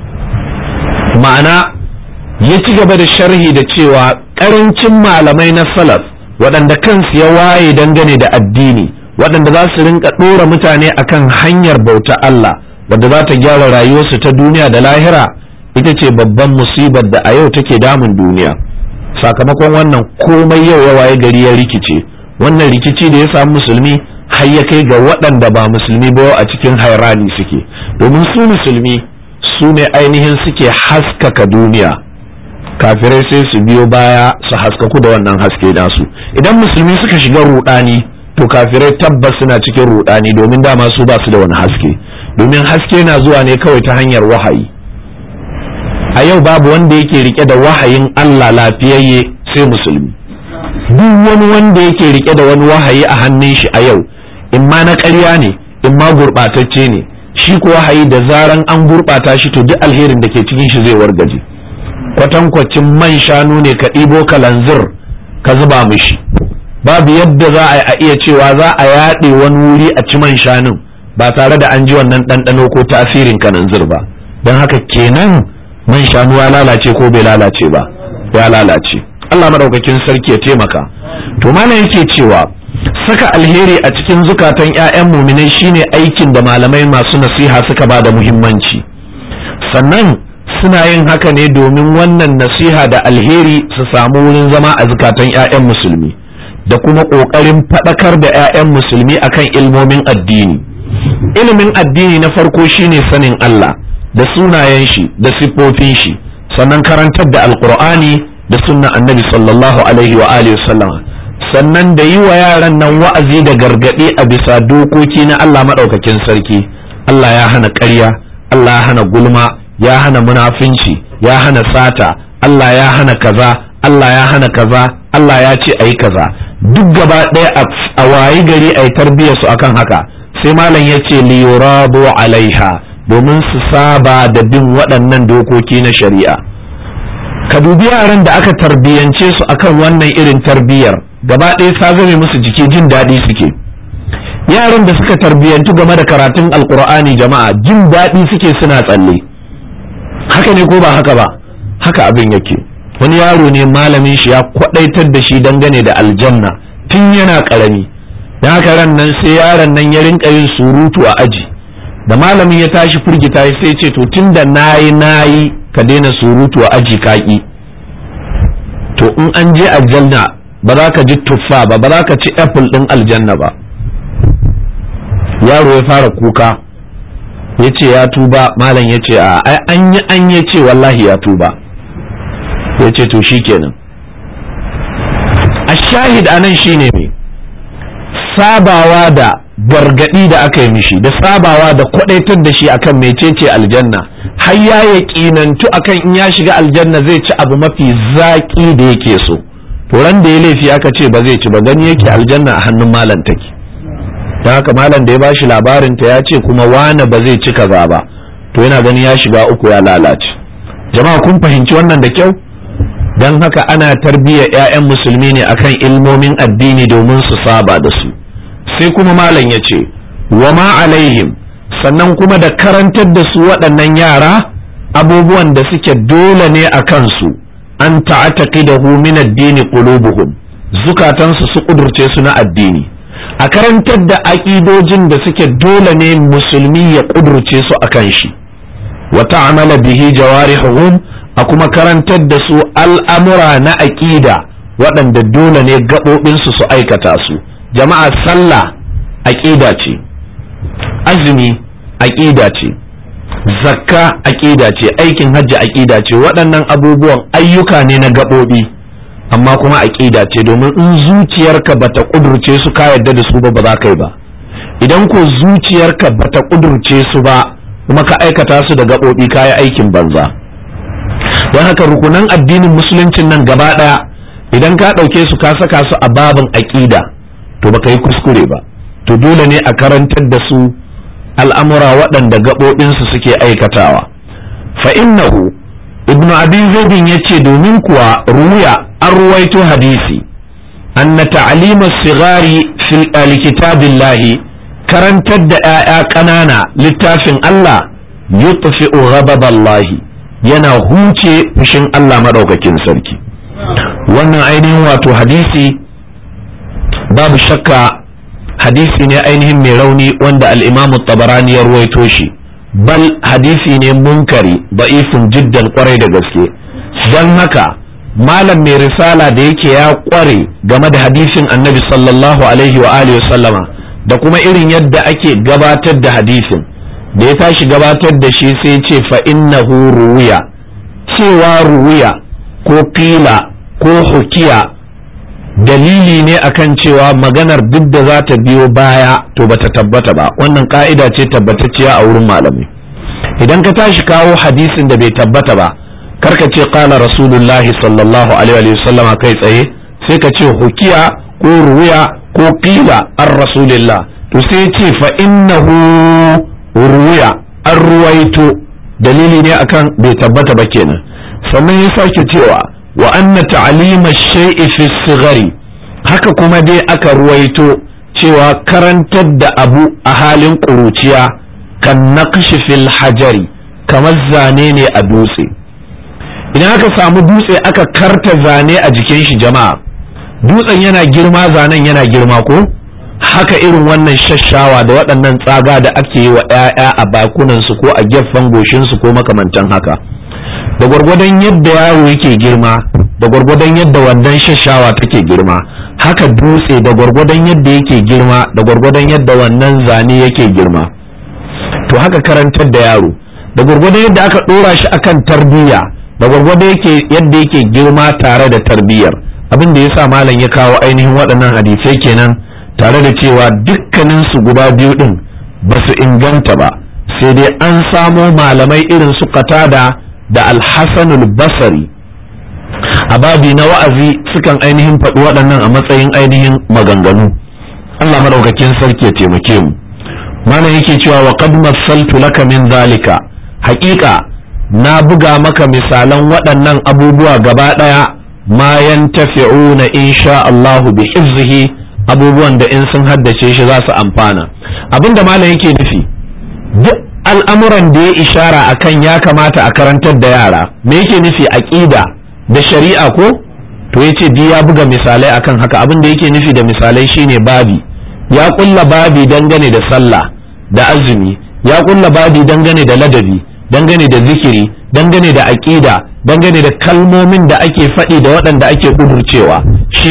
ma'ana ya ci gaba da sharhi da cewa karancin malamai na salaf waɗanda kansu ya waye dangane da addini waɗanda za su rinka ɗora mutane akan hanyar bauta Allah wadda za ta gyara rayuwarsu ta duniya da lahira ita ce babban musibar da a yau take damun duniya sakamakon wannan komai yau ya waye gari ya rikice wannan rikici da ya samu musulmi har ya kai ga waɗanda ba musulmi ba a cikin hairani suke domin su musulmi su ne ainihin suke haskaka duniya kafirai sai su biyo baya su haskaku da wannan haske nasu idan musulmi suka shiga rudani to kafirai tabbas suna cikin rudani domin dama su ba su da wani haske domin haske na zuwa ne kawai ta hanyar wahayi a yau babu wanda yake rike da wahayin Allah lafiyayye sai musulmi duk wani wanda yake rike da wani wahayi a hannun shi a yau in ma na ƙarya ne in ma gurɓatacce ne shi ko wahayi da zaran an gurɓata shi to duk alherin da ke cikin shi zai wargaje kwatankwacin man shanu ne ka ɗibo kalanzir ka zuba mishi babu yadda za a iya cewa za a yaɗe wani wuri a ci man shanun ba tare da an ji wannan ɗanɗano ko tasirin kananzir ba don haka kenan man shanu ya lalace ko bai lalace ba ya lalace Allah madaukakin sarki ya taimaka to malam yake cewa saka alheri a cikin zukatan 'ya'yan muminai shine aikin da malamai masu nasiha suka ba da muhimmanci sannan suna yin haka ne domin wannan nasiha da alheri su samu wurin zama a zukatan 'ya'yan musulmi da kuma ƙoƙarin faɗakar da 'ya'yan musulmi akan ilmomin addini ilimin addini na farko shine sanin Allah da sunayen shi da siffofin shi sannan karantar da alkur'ani da sunna annabi sallallahu alaihi wa alihi sannan da yi wa yaran nan wa'azi da gargaɗi a bisa dokoki na Allah maɗaukakin sarki Allah ya hana ƙarya Allah ya hana gulma ya hana munafinci ya hana sata Allah ya hana kaza Allah ya hana kaza Allah ya ce ayi kaza duk gaba ɗaya a wayi gari a yi tarbiyyar su akan haka sai malam ya ce liyurabu alaiha domin su saba da bin waɗannan dokoki na shari'a ka dubi yaran da aka tarbiyyance su akan wannan irin tarbiyyar gaba ɗaya sa zame musu jiki jin daɗi suke yaran da suka tarbiyyantu game da karatun alkur'ani jama'a jin daɗi suke suna tsalle haka ne ko ba haka ba haka abin yake wani yaro ne malamin shi ya kwaɗaitar da shi dangane da aljanna tun yana ƙarami da haka ran nan sai yaron nan ya rinka yin surutu a aji da malamin ya tashi firgita sai ce to tunda nayi nayi ka daina surutu a aji kaki to in an je aljanna ba za ka ji tuffa ba ba za ka ci apple ɗin aljanna ba yaro ya fara kuka ya ce ya tuba malam ya ce a an yi an ya ce wallahi ya tuba ya ce to shi kenan a shahid a nan shine mai sabawa da gargadi da aka yi mishi da sabawa da kwadaitar da shi akan mecece aljanna har ya yaƙinantu akan in ya shiga aljanna zai ci abu mafi zaƙi da yake so to ran da ya laifi aka ce ba zai ci ba gani yake aljanna a hannun malam take don haka malam da ya bashi labarin ta ya ce kuma wane ba zai ci kaza ba to yana gani ya shiga uku ya lalace jama'a kun fahimci wannan da kyau don haka ana tarbiyyar 'ya'yan musulmi ne akan ilmomin addini domin su saba da su sai kuma malam ya ce wa ma alaihim sannan kuma da karantar da su waɗannan yara abubuwan da suke dole ne a kansu an ta'ataqidahu min addini qulubuhum zukatansu su kudurce su na addini a karantar da aƙidojin da suke dole ne musulmi ya kudurce su akan shi wa ta'amala bihi jawarihuhum a kuma karantar da su al'amura na aƙida waɗanda dole ne gaɓoɓinsu su aikata su jama'a sallah aƙida ce azumi aƙida ce zakka aƙida ce aikin hajji aƙida ce waɗannan abubuwan ayyuka ne na gaɓoɓi amma kuma aƙida ce domin in zuciyarka bata ƙudurce su ka yarda da su ba ba za ka yi ba idan ko zuciyarka bata ƙudurce su ba kuma ka aikata su da gaɓoɓi ka yi aikin banza don haka rukunan addinin musuluncin nan gaba ɗaya idan ka ɗauke su ka saka su a babin aƙida to baka yi kuskure ba to dole ne a karantar da su al'amura waɗanda gaɓoɓinsu suke aikatawa fa innahu ibn abi zaidin ya ce domin kuwa ruya an ruwaito hadisi anna ta'lima sigari fil kitabillahi karantar da 'ya'ya ƙanana littafin Allah yutfi'u ghadaballahi yana huce fushin Allah madaukakin sarki wannan ainihin wato hadisi babu shakka hadisi ne ainihin mai rauni wanda al'imamu tabarani ya ruwaito shi bal hadisi ne munkari ba'ifin jiddan kwarai da gaske don haka malam mai risala da yake ya kware game da hadisin annabi sallallahu alaihi wa alihi sallama da kuma irin yadda ake gabatar da hadisin da ya tashi gabatar da shi sai ce fa innahu ruwiya cewa ruwiya ko fila ko hukiya dalili ne akan cewa maganar duk da za ta biyo baya to bata tabbata ba wannan ka'ida ce tabbatacciya a wurin malamai idan ka tashi kawo hadisin da bai tabbata ba karka ce qala rasulullahi sallallahu alaihi wa sallama kai tsaye sai ka ce hukiya ko ruwiya ko qila ar rasulillah to sai ce fa innahu ruwiya an ruwaito dalili ne akan bai tabbata ba kenan sannan ya sake cewa wa anna ta'lima shay'i fi sigari haka kuma dai aka ruwaito cewa karantar da abu a halin ƙuruciya kan naqshi fil hajari kamar zane ne a dutse idan aka samu dutse aka karta zane a jikin shi jama'a dutsen yana girma zanen yana girma ko haka irin wannan shashawa da waɗannan tsaga da ake yi wa 'ya'ya a bakunansu ko a gefen goshinsu ko makamantan haka da gwargwadon yadda yaro yake girma da gwargwadon yadda wannan shashawa take girma haka dutse da gwargwadon yadda yake girma da gwargwadon yadda wannan zane yake girma to haka karantar da yaro da gwargwadon yadda aka dora shi akan tarbiyya da gwargwadon yake yadda yake girma tare da tarbiyyar abin da yasa malam ya kawo ainihin waɗannan hadisai kenan tare da cewa dukkanin su guda biyu din ba su inganta ba sai dai an samo malamai irin su qatada da alhassanul basari a babi na wa'azi sukan ainihin faɗi waɗannan a matsayin ainihin maganganu Allah madaukakin sarki ya taimake mu mana yake cewa wa qad massaltu laka min zalika haƙiƙa na buga maka misalan waɗannan abubuwa gaba ɗaya ma yantafi'una insha Allahu bi hifzihi abubuwan da in sun haddace shi za su amfana abinda malam yake nufi duk al'amuran da ya ishara a kan ya kamata a karantar da yara me yake nufi aƙida da shari'a ko to ya ce ya buga misalai akan haka abin da yake nufi da misalai shine babi ya kulla babi dangane da sallah da azumi ya kulla babi dangane da ladabi dangane da zikiri dangane da aƙida dangane da kalmomin da ake faɗi da waɗanda ake ƙudurcewa shine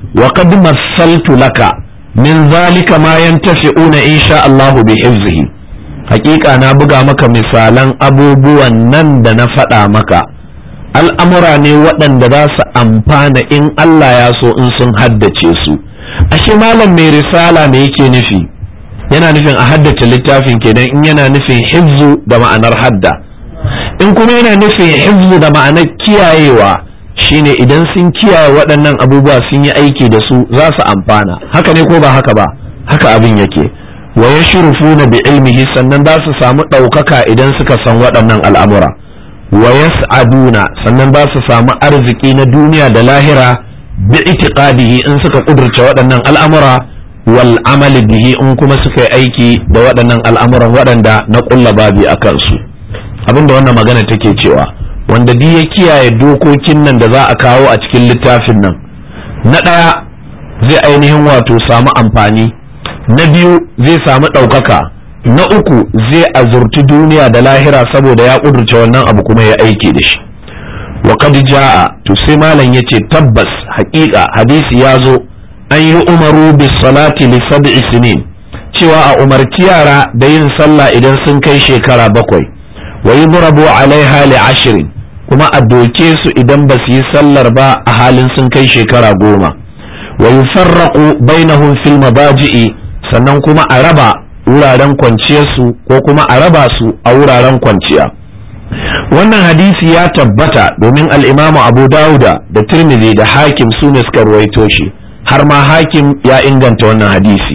wa qad massaltu laka min zalika ma yantafi'una insha Allah bi hifzihi hakika na buga maka misalan abubuwan nan da na faɗa maka al'amura ne waɗanda za su amfana in Allah ya so in sun haddace su ashe malam mai risala me yake nufi yana nufin a haddace littafin kenan in yana nufin hifzu da ma'anar hadda in kuma yana nufin hifzu da ma'anar kiyayewa shine idan sun kiyaye waɗannan abubuwa sun yi aiki da su za su amfana haka ne ko ba haka ba haka abin yake wa yashrufuna bi ilmihi sannan za su samu ɗaukaka idan suka san waɗannan al'amura wa yas'aduna sannan za su samu arziki na duniya da lahira bi itiqadihi in suka kudurce waɗannan al'amura wal amali bihi in kuma suka yi aiki da waɗannan al'amuran waɗanda na ƙulla babi a kansu abinda wannan magana take cewa wanda duk ya kiyaye dokokin nan da za a kawo a cikin littafin nan na ɗaya zai ainihin wato samu amfani na biyu zai samu ɗaukaka na uku zai azurci duniya da lahira saboda ya ƙudurce wannan abu kuma ya aiki da shi wa qad jaa to sai malam yace tabbas haƙiƙa hadisi ya zo an yi umaru bis salati li sab'i sinin cewa a umarci yara da yin sallah idan sun kai shekara bakwai wa yudrabu alaiha li ashrin kuma a doke su idan ba su yi sallar ba a halin sun kai shekara goma wa yufarraqu bainahum fil mabaji'i sannan kuma a raba wuraren kwanciyarsu ko kuma a raba su a wuraren kwanciya wannan hadisi ya tabbata domin al'imamu abu dauda da tirmidhi da hakim su ne suka ruwaito shi har ma hakim ya inganta wannan hadisi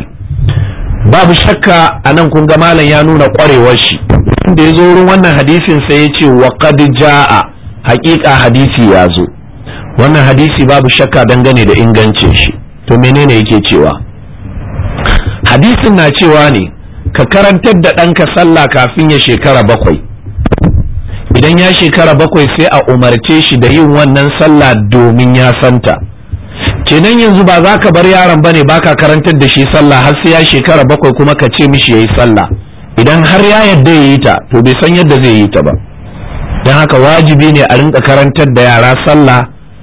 babu shakka a nan kun ga malam ya nuna kwarewar shi da ya zo wurin wannan hadisin sai ya ce wa qad jaa haƙiƙa hadisi ya zo wannan hadisi babu shakka dangane da ingancin shi to menene yake cewa hadisin na cewa ne ka karantar da ɗanka sallah kafin ya shekara bakwai idan ya shekara bakwai sai a umarce shi da yin wannan sallah domin ya santa kenan yanzu ba za ka bar yaron bane baka karantar da shi sallah har sai ya shekara bakwai kuma ka ce mishi yayi sallah idan har ya yadda ya yi ta to bai san yadda zai yi ta ba don haka wajibi ne a rinka karantar da yara sallah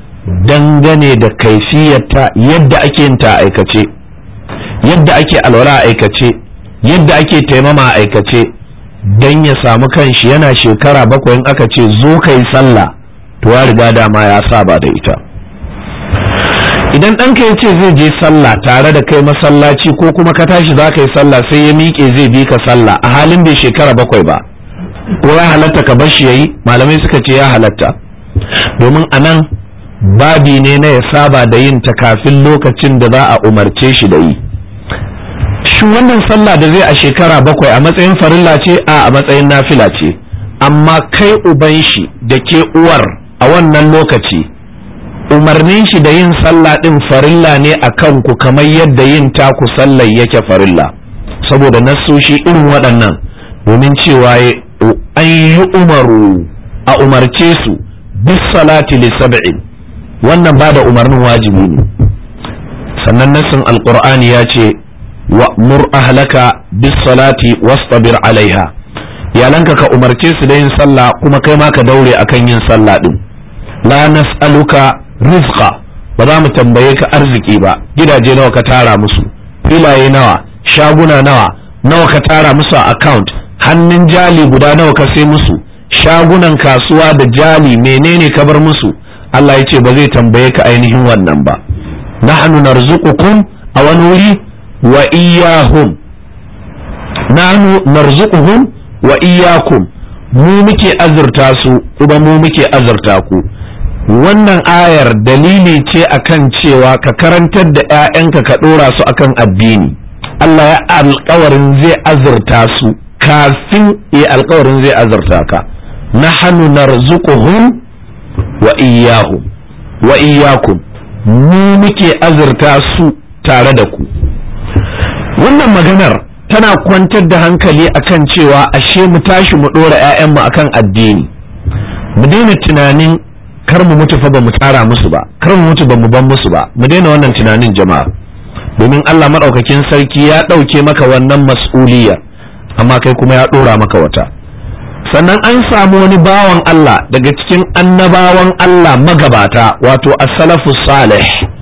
dangane da kaifiyarta yadda ake yin ta aikace yadda ake alwala a aikace yadda ake taimama a aikace don ya samu kanshi yana shekara bakwai in aka ce zo ka yi sallah to ya riga dama ya saba da ita idan ɗanka ya ce zai je sallah tare da kai masallaci ko kuma ka tashi za ka yi sallah sai ya miƙe zai bi ka sallah a halin bai shekara bakwai ba ko ya halatta ka bar shi yayi malamai suka ce ya halatta domin a nan babi ne na ya saba da yin ta kafin lokacin da za a umarce shi da yi shi wannan sallah da zai a shekara bakwai a matsayin farilla ce a a matsayin nafila ce amma kai uban shi da ke uwar a wannan lokaci umarnin shi da yin sallah din farilla ne a kanku kamar yadda yin taku sallar yake farilla saboda nassoshi irin waɗannan domin cewa an yi umaru a umarce su bis salati li sab'in wannan ba da umarnin wajibi ne sannan nassin alqur'ani ya ce wa'mur ahlaka bis salati wastabir alaiha iyalanka ka umarce su da yin sallah kuma kai ma ka daure akan yin sallah din la nas'aluka rizqa ba za mu tambaye ka arziki ba gidaje nawa ka tara musu filaye nawa shaguna nawa nawa ka tara musu a account hannun jali guda nawa ka sai musu shagunan kasuwa da jali menene ka bar musu Allah ya ce ba zai tambaye ka ainihin wannan ba nahnu narzuqukum a wani wuri wa iyahum nahnu narzuquhum wa iyakum mu muke azurta su kuma mu muke azurta ku wannan ayar dalili ce akan cewa ka karantar da 'ya'yanka ka ɗora su akan addini Allah ya alkawarin zai azurta su kafin ya alkawarin zai azurta ka nahnu narzuquhum wa iyyahum wa iyyakum mu muke azurta su tare da ku wannan maganar tana kwantar da hankali akan cewa ashe mu tashi mu ɗora 'ya'yanmu akan addini mu daina tunanin kar mu mutu fa ba mu tsara musu ba kar mu mutu ba mu ban musu ba mu daina wannan tunanin jama'a domin Allah madaukakin sarki ya ɗauke maka wannan mas'uliyar amma kai kuma ya ɗora maka wata sannan an samu wani bawan Allah daga cikin annabawan Allah magabata wato as-salafu salih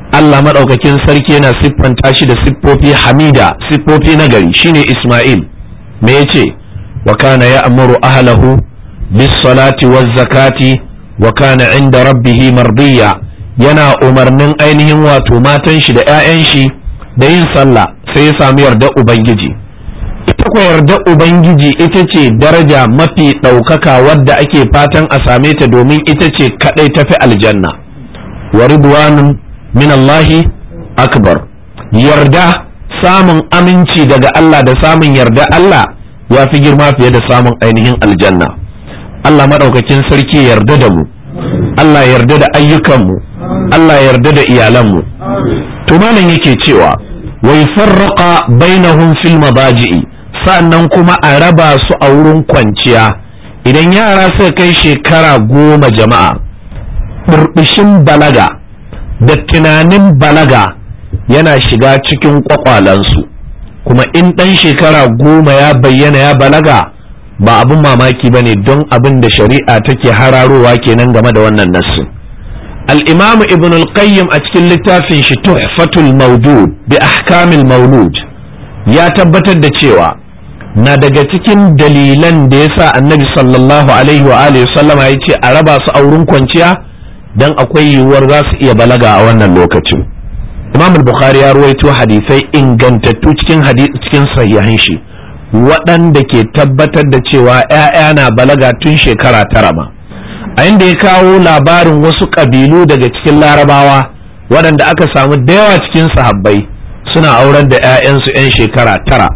Allah maɗaukakin sarki yana siffanta shi da siffofi hamida siffofi na gari shine Ismail me yace wa kana ya'muru ahlahu bis salati waz zakati wa kana inda rabbihi mardiya yana umarnin ainihin wato matan shi da 'ya'yan shi da yin sallah sai ya samu yarda ubangiji ita ko yarda ubangiji ita ce daraja mafi ɗaukaka wadda ake fatan a same ta domin ita ce kaɗai tafi aljanna wa ridwanun min Allahi akbar yarda samun aminci daga Allah da samun yarda Allah ya fi girma fiye da samun ainihin aljanna Allah maɗaukakin sarki yarda da mu Allah yarda da ayyukanmu Allah yarda da iyalanmu to malam yake cewa wai farraqa bainahum fil mabaji'i sannan kuma a raba su a wurin kwanciya idan yara suka kai shekara goma jama'a burbushin balaga da tunanin balaga yana shiga cikin kwakwalansu kuma in ɗan shekara goma ya bayyana ya balaga ba abin mamaki ba ne don abin da shari'a take hararowa kenan game da wannan nassin al'imamu ibn al-qayyim a cikin littafin shi tuhfatul mawjud bi ahkamil maulud ya tabbatar da cewa na daga cikin dalilan da yasa annabi sallallahu alaihi wa alihi sallama ya ce a raba su a wurin kwanciya dan akwai yiwuwar za su iya balaga a wannan lokacin imam al-bukhari ya ruwaito hadisai ingantattu cikin cikin sahihan shi waɗanda ke tabbatar da cewa 'ya'ya na balaga tun shekara tara ma a inda ya kawo labarin wasu ƙabilu daga cikin larabawa waɗanda aka samu da yawa cikin sahabbai suna auren da 'ya'yansu 'yan shekara tara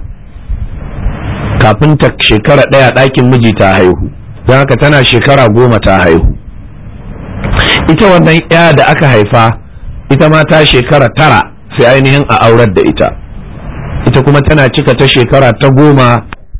kafin ta shekara ɗaya ɗakin miji ta haihu don haka tana shekara goma ta haihu ita wannan 'ya da aka haifa ita ma ta shekara tara sai ainihin a aurar da ita ita kuma tana cika ta shekara ta goma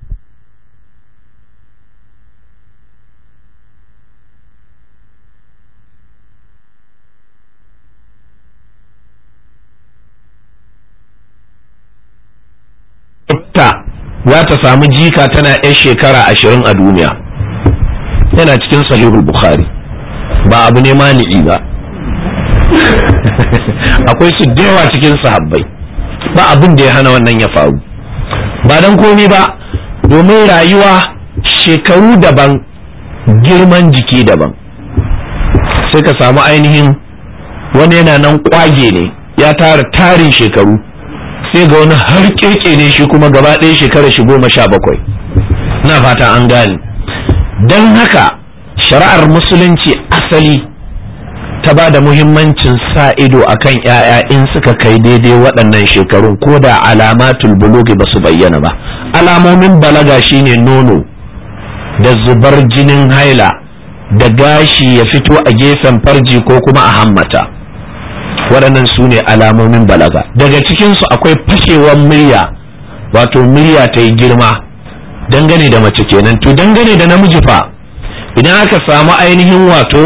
ta za ta samu jika tana 'yan shekara ashirin a duniya yana cikin sahihul bukhari ba abu ne mani'i ba akwai su da yawa cikin sahabbai ba abin da ya hana wannan ya faru ba don komi ba domin rayuwa shekaru daban girman jiki daban sai ka samu ainihin wani yana nan kwage ne ya tara tarin shekaru sai ga wani har keke ne shi kuma gaba ɗaya shekara shi goma sha bakwai na fata an gane don haka shari'ar musulunci asali ta ba da muhimmancin sa ido a kan ‘ya'ya in suka kai daidai waɗannan shekarun ko da alamatul bulugi ba su bayyana ba alamomin balaga shine nono da zubar jinin haila da gashi ya fito a gefen farji ko kuma a hammata waɗannan su ne alamomin balaga daga cikinsu akwai fashewar murya wato murya ta yi girma dangane da mace kenan to dangane da namiji fa idan aka samu ainihin wato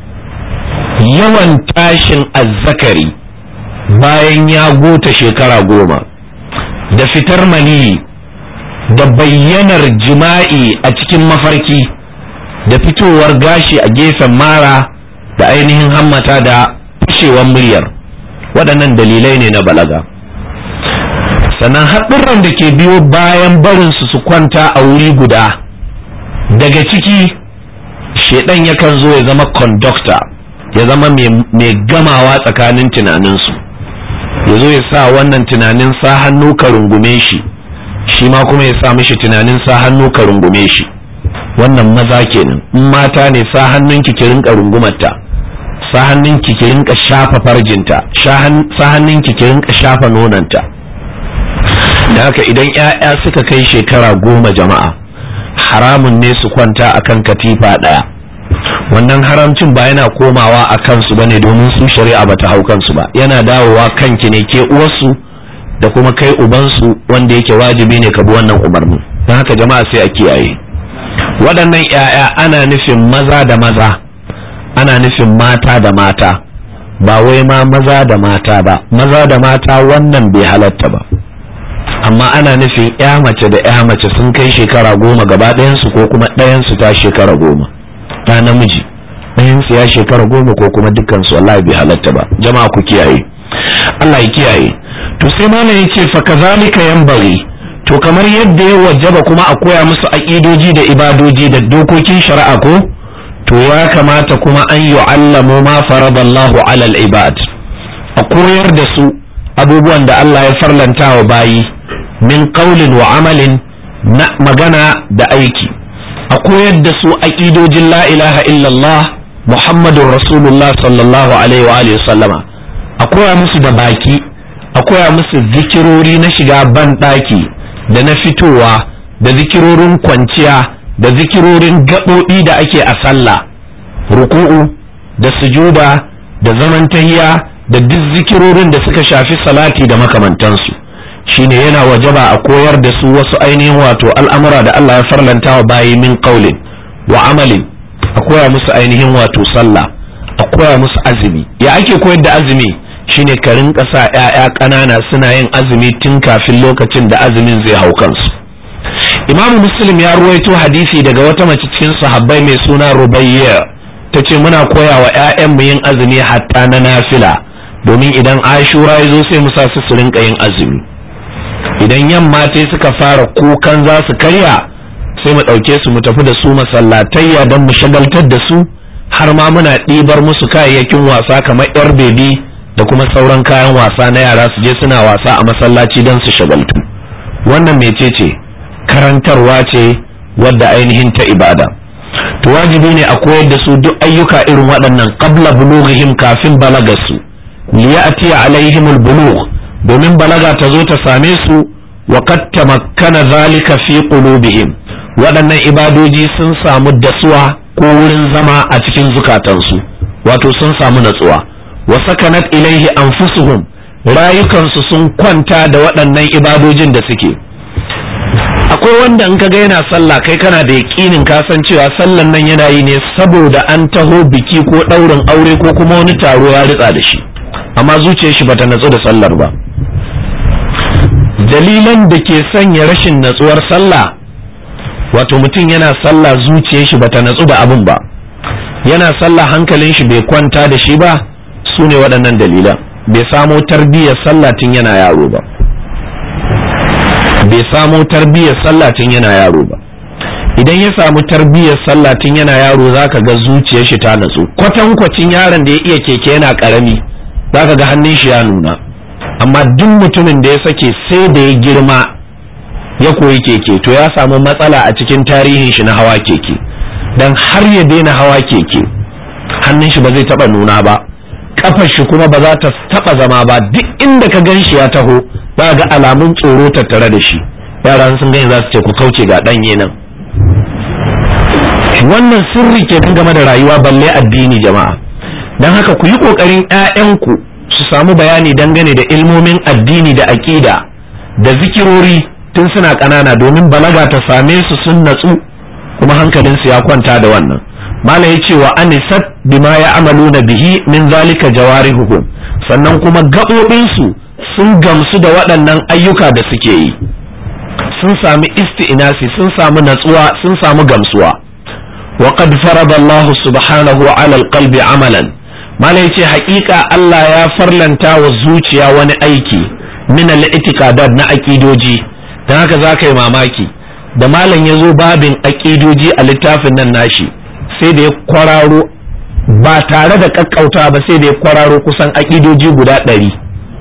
yawan tashin azzakari bayan ya gota shekara goma da fitar maniyi da bayyanar jima'i a cikin mafarki da fitowar gashi a gefen mara da ainihin hammata da fashewar muryar waɗannan dalilai ne na balaga sannan haɗurran da ke biyo bayan barinsu su kwanta a wuri guda daga ciki shaidan yakan zo ya zama conductor ya zama mai gamawa tsakanin tunaninsu ya zo ya sa wannan tunanin sa hannu ka rungume shi shi ma kuma ya sa mishi tunanin sa hannu ka rungume shi wannan maza kenan in mata ne sa hannun ki rinka rungumarta sa hannun ki rinka shafa farjinta sa hannun ki rinka shafa nonanta da haka idan 'ya'ya suka kai shekara goma jama'a haramun ne su kwanta akan katifa ɗaya wannan haramcin ba yana komawa a kansu bane domin su shari'a bata hau kansu ba yana dawowa kanki ne ke uwarsu da kuma kai ubansu wanda yake wajibi ne ka bi wannan umarnin don haka jama'a sai a kiyaye waɗannan 'ya'ya ana nufin maza da maza ana nufin mata da mata ba wai ma maza da mata ba maza da mata wannan bai halatta ba amma ana nufin 'ya mace da 'ya mace sun kai shekara goma gaba ɗayansu ko kuma ɗayansu ta shekara goma ta namiji ɗayansu ya shekara goma ko kuma dukkansu wallahi bai halatta ba jama'a ku kiyaye Allah ya kiyaye to sai malam ya ce fa kazalika yanbaghi to kamar yadda ya wajaba kuma a koya musu aƙidoji da ibadoji da dokokin shari'a ko to ya kamata kuma an yu'allamu ma faradallahu alal ibad a koyar da su abubuwan da Allah ya farlanta wa bayi min qaulin wa amalin na magana da aiki a koyar da su aƙidojin la ilaha illallah muhammadun rasulullah sallallahu alaihi wa alihi sallama a koya musu da baki a koya musu zikirori na shiga ban ɗaki da na fitowa da zikirorin kwanciya da zikirorin gaɓoɓi da ake a sallah ruku'u da sujuda da zaman tahiya da duk zikirorin da suka shafi salati da makamantansu shine yana wajaba a koyar da su wasu ainihin wato al'amura da Allah ya farlanta wa bayi min qaulin wa amalin a koya musu ainihin wato sallah a koya musu azumi ya ake koyar da azumi shine ka rinka sa ƴaƴa ƙanana suna yin azumi tun kafin lokacin da azumin zai hau kansu Imam Muslim ya ruwaito hadisi daga wata mace cikin sahabbai mai suna Rubayya ta ce muna koya wa ƴaƴanmu yin azumi hatta na nafila domin idan Ashura ya zo sai mu sa su su rinka yin azumi idan yamma sai suka fara kukan za su karya sai mu ɗauke su mu tafi da su masallatayya don mu shagaltar da su har ma muna ɗibar musu kayayyakin wasa kamar yar bebi da kuma sauran kayan wasa na yara su je suna wasa a masallaci don su shagaltu wannan mecece karantarwa ce wadda ainihin ta ibada to wajibi ne a koyar da su duk ayyuka irin waɗannan qabla bulughihim kafin balagarsu liya'ti alaihimul bulugh domin balaga ta zo ta same su wa qad tamakkana zalika fi qulubihim waɗannan ibadoji sun samu dasuwa ko wurin zama a cikin zukatansu wato sun samu natsuwa wa sakanat ilaihi anfusuhum rayukansu sun kwanta da waɗannan ibadojin da suke akwai wanda in kaga yana sallah kai kana da yaƙinin ka san cewa sallan nan yana yi ne saboda an taho biki ko ɗaurin aure ko kuma wani taro ya ritsa da shi amma zuciyar shi bata natsu da sallar ba dalilan da ke sanya rashin natsuwar sallah wato mutum yana sallah zuciyar shi bata natsu da abin ba yana sallah hankalin shi bai kwanta da shi ba su ne waɗannan dalilan bai samo tarbiyyar sallah tun yana yaro ba bai samo tarbiyyar sallah tun yana yaro ba idan ya samu tarbiyyar sallah tun yana yaro zaka ga zuciyar shi ta natsu kwatankwacin yaron da ya iya keke yana karami zaka ga hannun shi ya nuna amma duk mutumin da ya sake sai da ya girma ya koyi keke to ya samu matsala a cikin tarihin shi na hawa keke dan har ya daina hawa keke hannun shi ba zai taba nuna ba kafar shi kuma ba za ta taba zama ba duk inda ka gan shi ya taho za ga alamun tsoro tattare da shi yara sun gani za su ce ku kauce ga ɗanye nan wannan sirri ke game da rayuwa balle addini jama'a don haka ku yi ƙoƙarin 'ya'yanku su samu bayani dangane da ilmomin addini da aƙida da zikirori tun suna ƙanana domin balaga ta same su sun natsu kuma hankalinsu ya kwanta da wannan mala ya ce wa anisat bima ya amalu na bihi min zalika jawarihuhum sannan kuma gaɓoɓinsu sun gamsu da waɗannan ayyuka da suke yi sun sami isti'inasi sun samu natsuwa sun samu gamsuwa wa qad farada Allah subhanahu ala alqalbi amalan mala yace haƙiƙa Allah ya farlanta wa zuciya wani aiki min al-i'tiqadat na aqidoji dan haka zaka yi mamaki da malam ya zo babin aqidoji a littafin nan nashi sai da ya kwararo ba tare da kakkauta ba sai da ya kwararo kusan aqidoji guda ɗari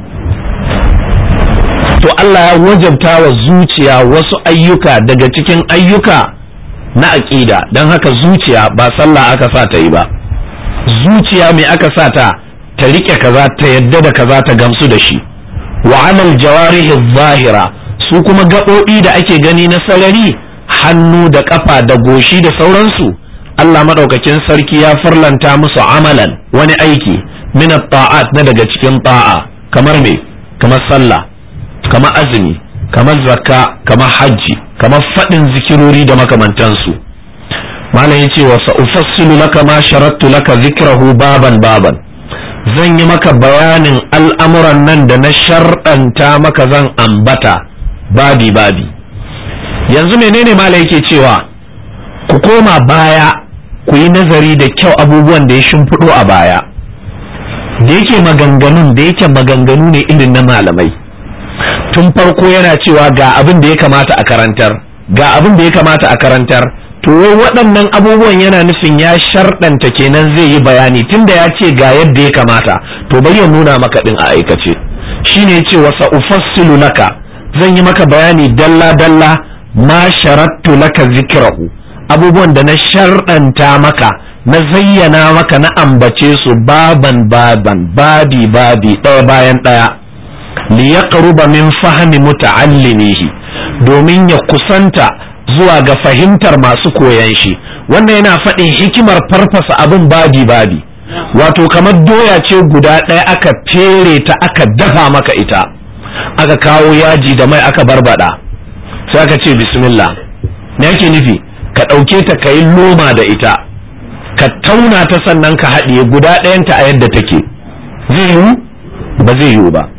to Allah ya wajabta wa zuciya wasu ayyuka daga cikin ayyuka na aƙida don haka zuciya ba sallah aka sa ta yi ba zuciya mai aka sa ta ta riƙe kaza ta yadda da kaza ta gamsu da shi wa amal jawarihi zahira su kuma gaɓoɓi da ake gani na sarari hannu da ƙafa da goshi da sauransu Allah maɗaukakin sarki ya farlanta musu amalan wani aiki min ta'at na daga cikin ta'a kamar me kamar sallah kamar azumi kamar zakka kamar hajji kamar faɗin zikirori da makamantansu malam yace wa sa'ufassilu laka ma sharattu laka zikrahu baban baban zan yi maka bayanin al'amuran nan da na sharɗanta maka zan ambata babi babi yanzu menene malam yake cewa ku koma baya ku yi nazari da kyau abubuwan da ya shimfiɗo a baya da yake maganganun da yake maganganu ne irin na malamai tun farko yana cewa ga abin da ya kamata a karantar ga abin da ya kamata a karantar to waɗannan abubuwan yana nufin ya sharɗanta kenan zai yi bayani tunda ya ce ga yadda ya kamata to bari ya nuna maka ɗin a aikace shine ya ce wasa ufassilu laka zan yi maka bayani dalla dalla ma sharattu laka zikrahu abubuwan da na sharɗanta maka na zayyana maka na ambace su baban baban babi babi ɗaya bayan ɗaya liyaqruba min fahmi muta'allimihi domin ya kusanta zuwa ga fahimtar masu koyan shi wannan yana faɗin hikimar farfasa abin babi babi wato kamar doya ce guda ɗaya aka fere ta aka dafa maka ita aka kawo yaji da mai aka barbada sai aka ce bismillah me yake nufi ka ɗauke ta ka yi loma da ita ka tauna ta sannan ka haɗiye guda ɗayanta a yadda take zai yiwu ba zai yiwu ba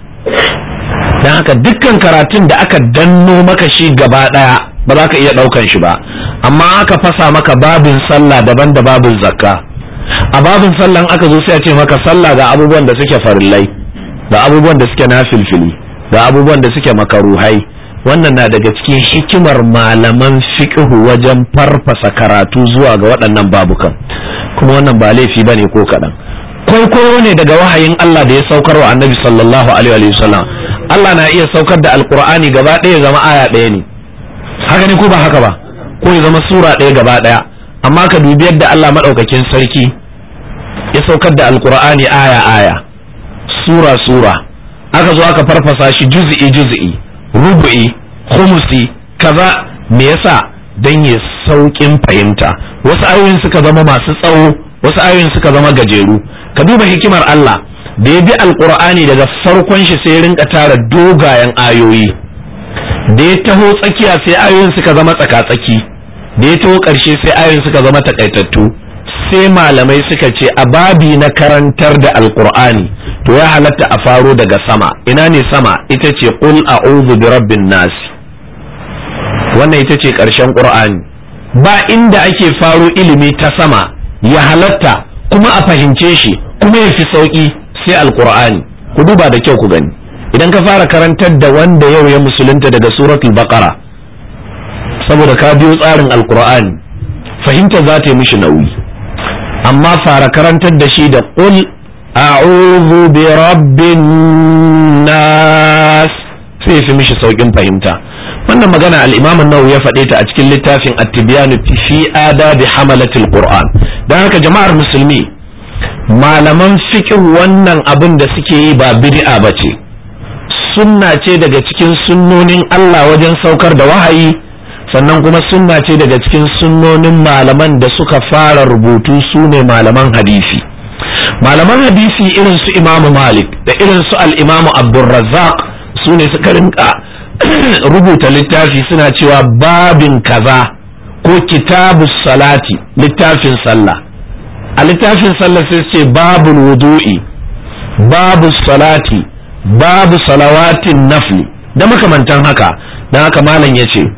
don haka dukkan karatun da aka danno maka shi gaba ɗaya ba za ka iya ɗaukan shi ba amma aka fasa maka babin sallah daban da babin zakka a babin sallah aka zo sai a ce maka sallah ga abubuwan da suke farillai ga abubuwan da suke nafilfili ga abubuwan da suke makaruhai wannan na daga cikin hikimar malaman fiqhu wajen farfasa karatu zuwa ga waɗannan babukan kuma wannan ba laifi bane ko kaɗan kwaikwayo ne daga wahayin Allah da ya saukar wa annabi sallallahu alaihi wa sallam Allah na iya saukar da alqur'ani gaba ɗaya zama aya ɗaya ne haka ne ko ba haka ba ko ya zama sura ɗaya gaba ɗaya amma ka dubi yadda Allah maɗaukakin sarki ya saukar da alqur'ani aya aya sura sura aka zo aka farfasa shi juz'i juz'i rubu'i khumusi kaza me yasa dan ya saukin fahimta wasu ayoyin suka zama masu tsawo wasu ayoyin suka zama gajeru ka duba hikimar Allah da ya bi alqur'ani daga farkon shi sai ya rinka tara dogayen ayoyi da ya taho tsakiya sai ayoyin suka zama tsaka-tsaki da ya taho ƙarshe sai ayoyin suka zama takaitattu sai malamai suka ce a babi na karantar da alqur'ani to ya halatta a faro daga sama ina ne sama ita ce qul a'udhu bi rabbin nas wannan ita ce ƙarshen qur'ani ba inda ake faro ilimi ta sama ya halatta kuma a fahimce shi kuma ya fi sauki sai alqur'ani ku duba da kyau ku gani idan ka fara karantar da wanda yau ya musulunta daga suratul baqara saboda ka biyo tsarin alqur'ani fahimta za ta yi mishi nauyi amma fara karantar da shi da qul a'udhu bi rabbin nas sai fi mishi saukin fahimta wannan magana al-imam an-nawawi ya faɗe ta a cikin littafin at-tibyan fi adabi hamalatil qur'an dan haka jama'ar musulmi malaman fiqh wannan abin da suke yi ba bid'a bace sunna ce daga cikin sunnonin Allah wajen saukar da wahayi sannan kuma sunna ce daga cikin sunnonin malaman da suka fara rubutu su ne malaman hadisi malaman hadisi irin su imamu malik da irin su al'imamu abdulrazzaq su ne suka rinka rubuta littafi suna cewa babin kaza ko kitabu salati littafin sallah a littafin sallah sai ce babul wudu'i babu salati babu salawatin nafli da makamantan haka don haka malam ya ce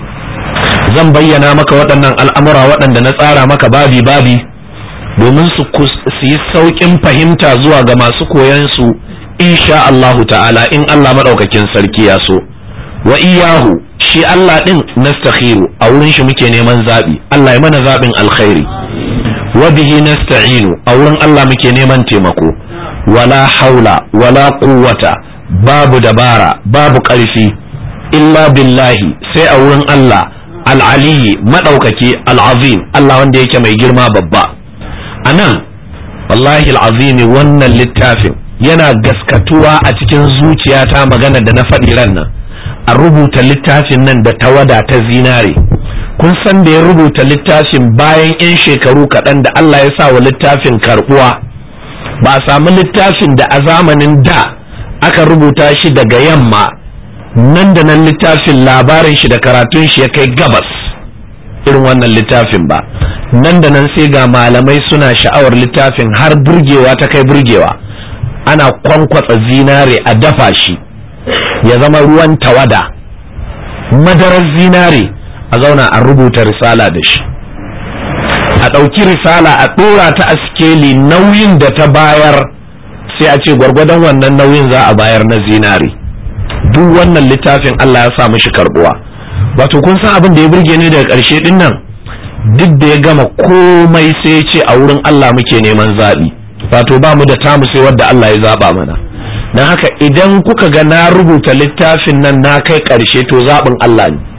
zan bayyana maka waɗannan al'amura waɗanda na tsara maka babi babi domin su yi sauƙin fahimta zuwa ga masu koyan su insha Allahu ta'ala in Allah maɗaukakin sarki ya so wa iyahu shi Allah ɗin nastakhiru a wurin shi muke neman zaɓi Allah ya mana zaɓin alkhairi wa bihi nasta'inu a wurin Allah muke neman taimako wala haula wala quwwata babu dabara babu ƙarfi illa billahi sai a wurin Allah al'aliyi maɗaukaki al'azim Allah wanda yake mai girma babba a nan wallahi al'azimi wannan littafin yana gaskatuwa a cikin zuciyata magana da na faɗi ran nan a rubuta littafin nan da tawada ta zinare kun san da ya rubuta littafin bayan 'yan shekaru kaɗan da Allah ya sa wa littafin karɓuwa ba a samu littafin da a zamanin da aka rubuta shi daga yamma nan da nan littafin labarin shi da karatun shi ya kai gabas irin wannan littafin ba nan da nan sai ga malamai suna sha'awar littafin har burgewa ta kai burgewa ana kwankwatsa zinare a dafa shi ya zama ruwan tawada madarar zinare a zauna a rubuta risala da shi a ɗauki risala a ɗora ta a sikeli nauyin da ta bayar sai a ce gwargwadon wannan nauyin za a bayar na zinari duk wannan littafin Allah ya sa mishi karbuwa wato kun san abin da ya burge ni daga ƙarshe din nan duk da ya gama komai sai ya ce a wurin Allah muke neman zaɓi wato ba mu da tamu sai wadda Allah ya zaɓa mana don haka idan kuka ga na rubuta littafin nan na kai ƙarshe to zaɓin Allah ne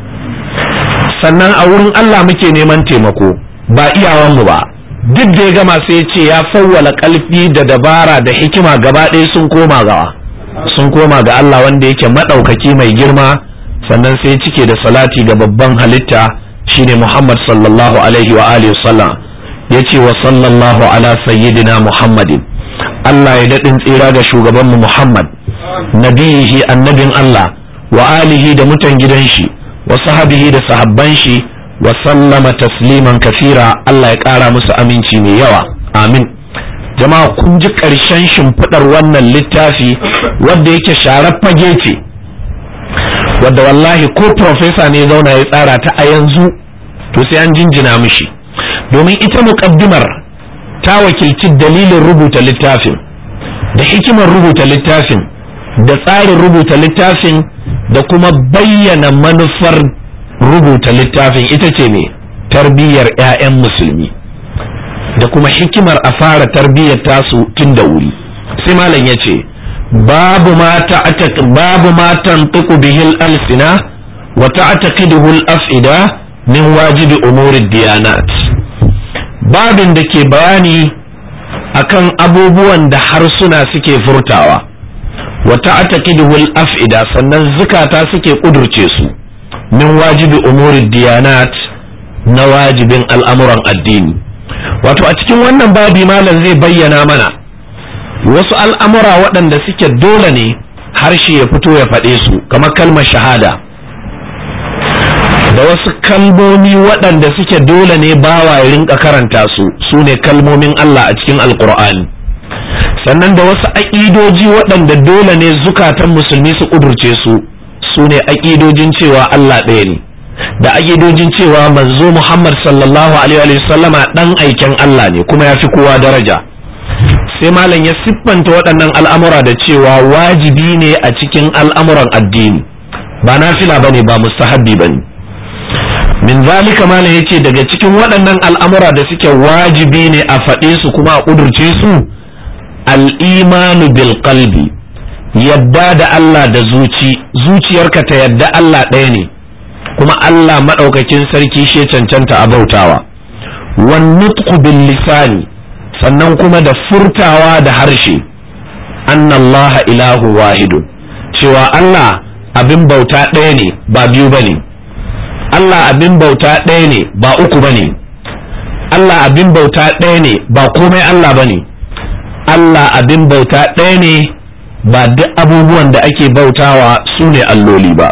sannan a wurin Allah muke neman taimako ba iyawanmu ba duk da ya gama sai ya ce ya fawwala ƙalfi da dabara da hikima gaba ɗaya sun koma gawa sun koma ga Allah wanda yake maɗaukaki mai girma sannan sai cike da salati ga babban halitta shine Muhammad sallallahu alaihi wa alihi sallam yace wa sallallahu ala sayyidina Muhammadin Allah ya daɗin tsira ga shugabanmu Muhammad nabiyihi annabin Allah wa alihi da mutan gidan shi wa sahabihi da sahabban shi wa sallama tasliman kafira Allah ya ƙara musu aminci mai yawa amin jama'a kun ji ƙarshen shimfiɗar wannan littafi wadda yake sharar fage ce wadda wallahi ko profesa ne zauna ya tsara ta a yanzu to sai an jinjina mishi domin ita muƙaddimar ta wakilci dalilin rubuta littafin da hikimar rubuta littafin da tsarin rubuta littafin da kuma bayyana manufar rubuta littafin ita ce ne tarbiyyar 'ya'yan musulmi da kuma hikimar a fara tarbiyyar tasu tun da wuri sai malam ya ce babu ma babu ma tantiqu bihi al-alsina wa ta'taqiduhu al-af'ida min wajibi umuri diyanat babin da ke bayani akan abubuwan da harsuna suke furtawa wa ta'taqiduhu al-af'ida sannan zukata suke kudurce su min wajibi umuri diyanat na wajibin al'amuran addini wato a cikin wannan babi malam zai bayyana mana wasu al'amura waɗanda suke dole ne harshe ya fito ya faɗe su kamar kalmar shahada da wasu kalmomi waɗanda suke dole ne bawa ya rinka karanta su su ne kalmomin Allah a cikin alkur'ani sannan da wasu aƙidoji waɗanda dole ne zukatan musulmi su ƙudurce su su ne aƙidojin cewa Allah ɗaya ne da aƙidojin cewa manzo Muhammad sallallahu alaihi wa sallama ɗan aiken Allah ne kuma ya fi kowa daraja sai malam ya siffanta waɗannan al'amura da cewa wajibi ne a cikin al'amuran addini ba nafila bane ba mustahabbi bane min zalika malam yace daga cikin waɗannan al'amura da suke wajibi ne a faɗe su kuma a ƙudurce su al'imanu bil qalbi yadda da Allah da zuci zuciyarka ta yadda Allah ɗaya ne kuma Allah maɗaukakin sarki shi cancanta a bautawa wan nutqu bil lisani sannan kuma da furtawa da harshe annallaha ilahu wahidun cewa Allah abin bauta ɗaya ne ba biyu bane Allah abin bauta ɗaya ne ba uku bane Allah abin bauta ɗaya ne ba komai Allah bane Allah abin bauta ɗaya ne ba duk abubuwan da ake bautawa su ne alloli ba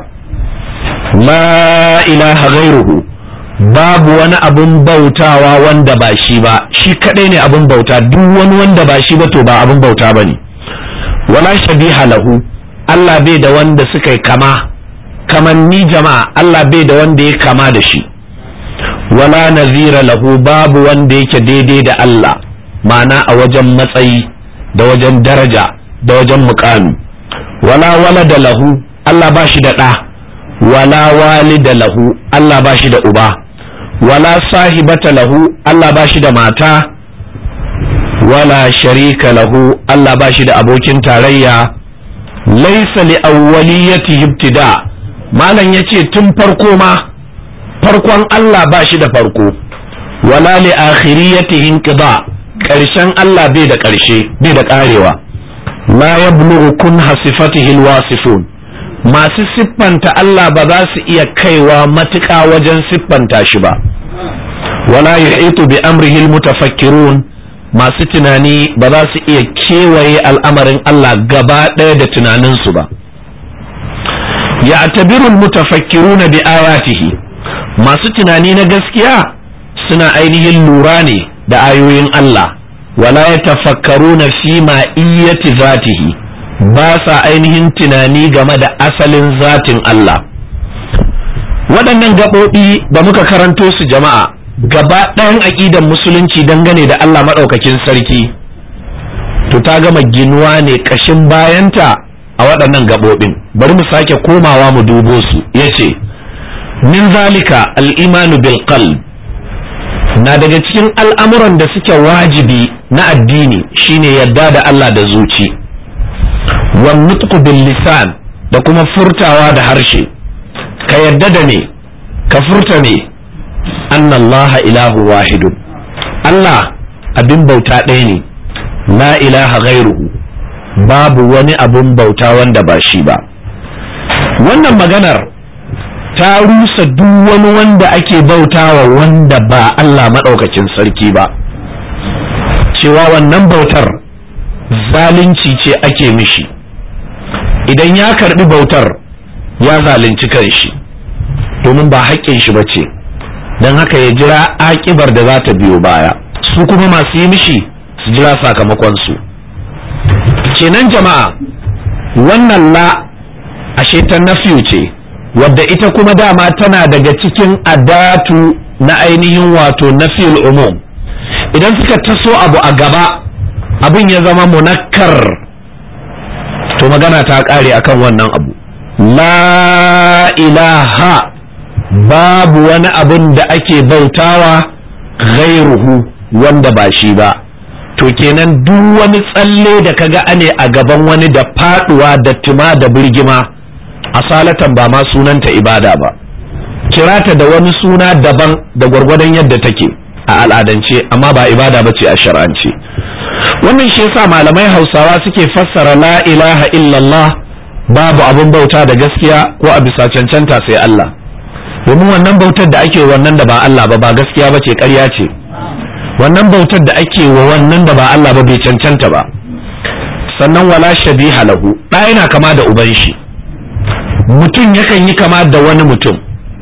la ilaha ghairuhu babu wani abun bautawa wanda ba shi ba shi kadai ne abun bauta duk wani wanda ba shi ba to ba abun bauta bane wala shabiha lahu Allah bai da wanda suka yi kama kaman ni jama'a Allah bai da wanda ya kama da shi wala nazira lahu babu wanda yake daidai da Allah ma'ana a wajen matsayi da wajen daraja da wajen mukami wala walada lahu Allah ba shi da ɗa wala walida lahu Allah ba shi da uba wala sahibata lahu Allah ba shi da mata wala sharika lahu Allah ba shi da abokin tarayya laisa li awwaliyati ibtida malam yace tun farko ma farkon Allah ba shi da farko wala li akhiriyati inqida karshen Allah bai da karshe bai da karewa la yablughu kun hasifatihi alwasifun masu siffanta Allah ba za su iya kaiwa matuƙa wajen siffanta shi ba wala yuhitu bi amrihi almutafakkirun masu tunani ba za su iya kewaye al'amarin Allah gaba ɗaya da tunaninsu ba ya tabirul mutafakkiruna bi ayatihi masu tunani na gaskiya suna ainihin lura ne da ayoyin Allah wala ya tafakkaruna fi ma'iyyati zatihi ba sa ainihin tunani game da asalin zatin Allah waɗannan gaɓoɓi da muka karanto su jama'a gaba ɗayan aƙidan musulunci dangane da Allah maɗaukakin sarki to to ta gama ginuwa ne ƙashin bayanta a waɗannan gaɓoɓin bari mu sake komawa mu dubo su ya ce min zalika al'imanu bil qalb na daga cikin al'amuran da suke wajibi na addini shine yadda da Allah da zuci wan nutqu bil lisan da kuma furtawa da harshe ka yadda da ne ka furta ne annallaha ilahu wahidun Allah abin bauta ɗaya ne la ilaha ghairuhu babu wani abin bauta wanda ba shi ba wannan maganar ta rusa duk wani wanda ake bautawa wanda ba Allah maɗaukakin sarki ba cewa wannan bautar zalunci ce ake mishi idan ya karbi bautar ya zalunci kanshi domin ba haƙƙin shi ba ce don haka ya jira aƙibar da za ta biyo baya su kuma masu yi mishi su jira sakamakonsu kenan jama'a wannan la ashe ta nafiyu ce wadda ita kuma dama tana daga cikin adatu na ainihin wato nafiyul umum idan suka taso abu a gaba abin ya zama munakkar to magana ta ƙare akan wannan abu la ilaha babu wani abin da ake bautawa ghairuhu wanda ba shi ba to kenan duk wani tsalle da kaga ane a gaban wani da faduwa da tuma da birgima asalatan ba ma sunanta ibada ba kirata da wani suna daban da gwargwadon yadda take a al'adance amma ba ibada ba ce a shar'ance wannan shi yasa malamai hausawa suke fassara la ilaha illallah babu abin bauta da gaskiya ko a bisa cancanta sai Allah domin wannan bautar da ake wannan da ba Allah ba ba gaskiya ba ce ƙarya ce wannan bautar da ake wa wannan da ba Allah ba bai cancanta ba sannan wala shabiha lahu ɗa yana kama da uban shi mutum yakan yi kama da wani mutum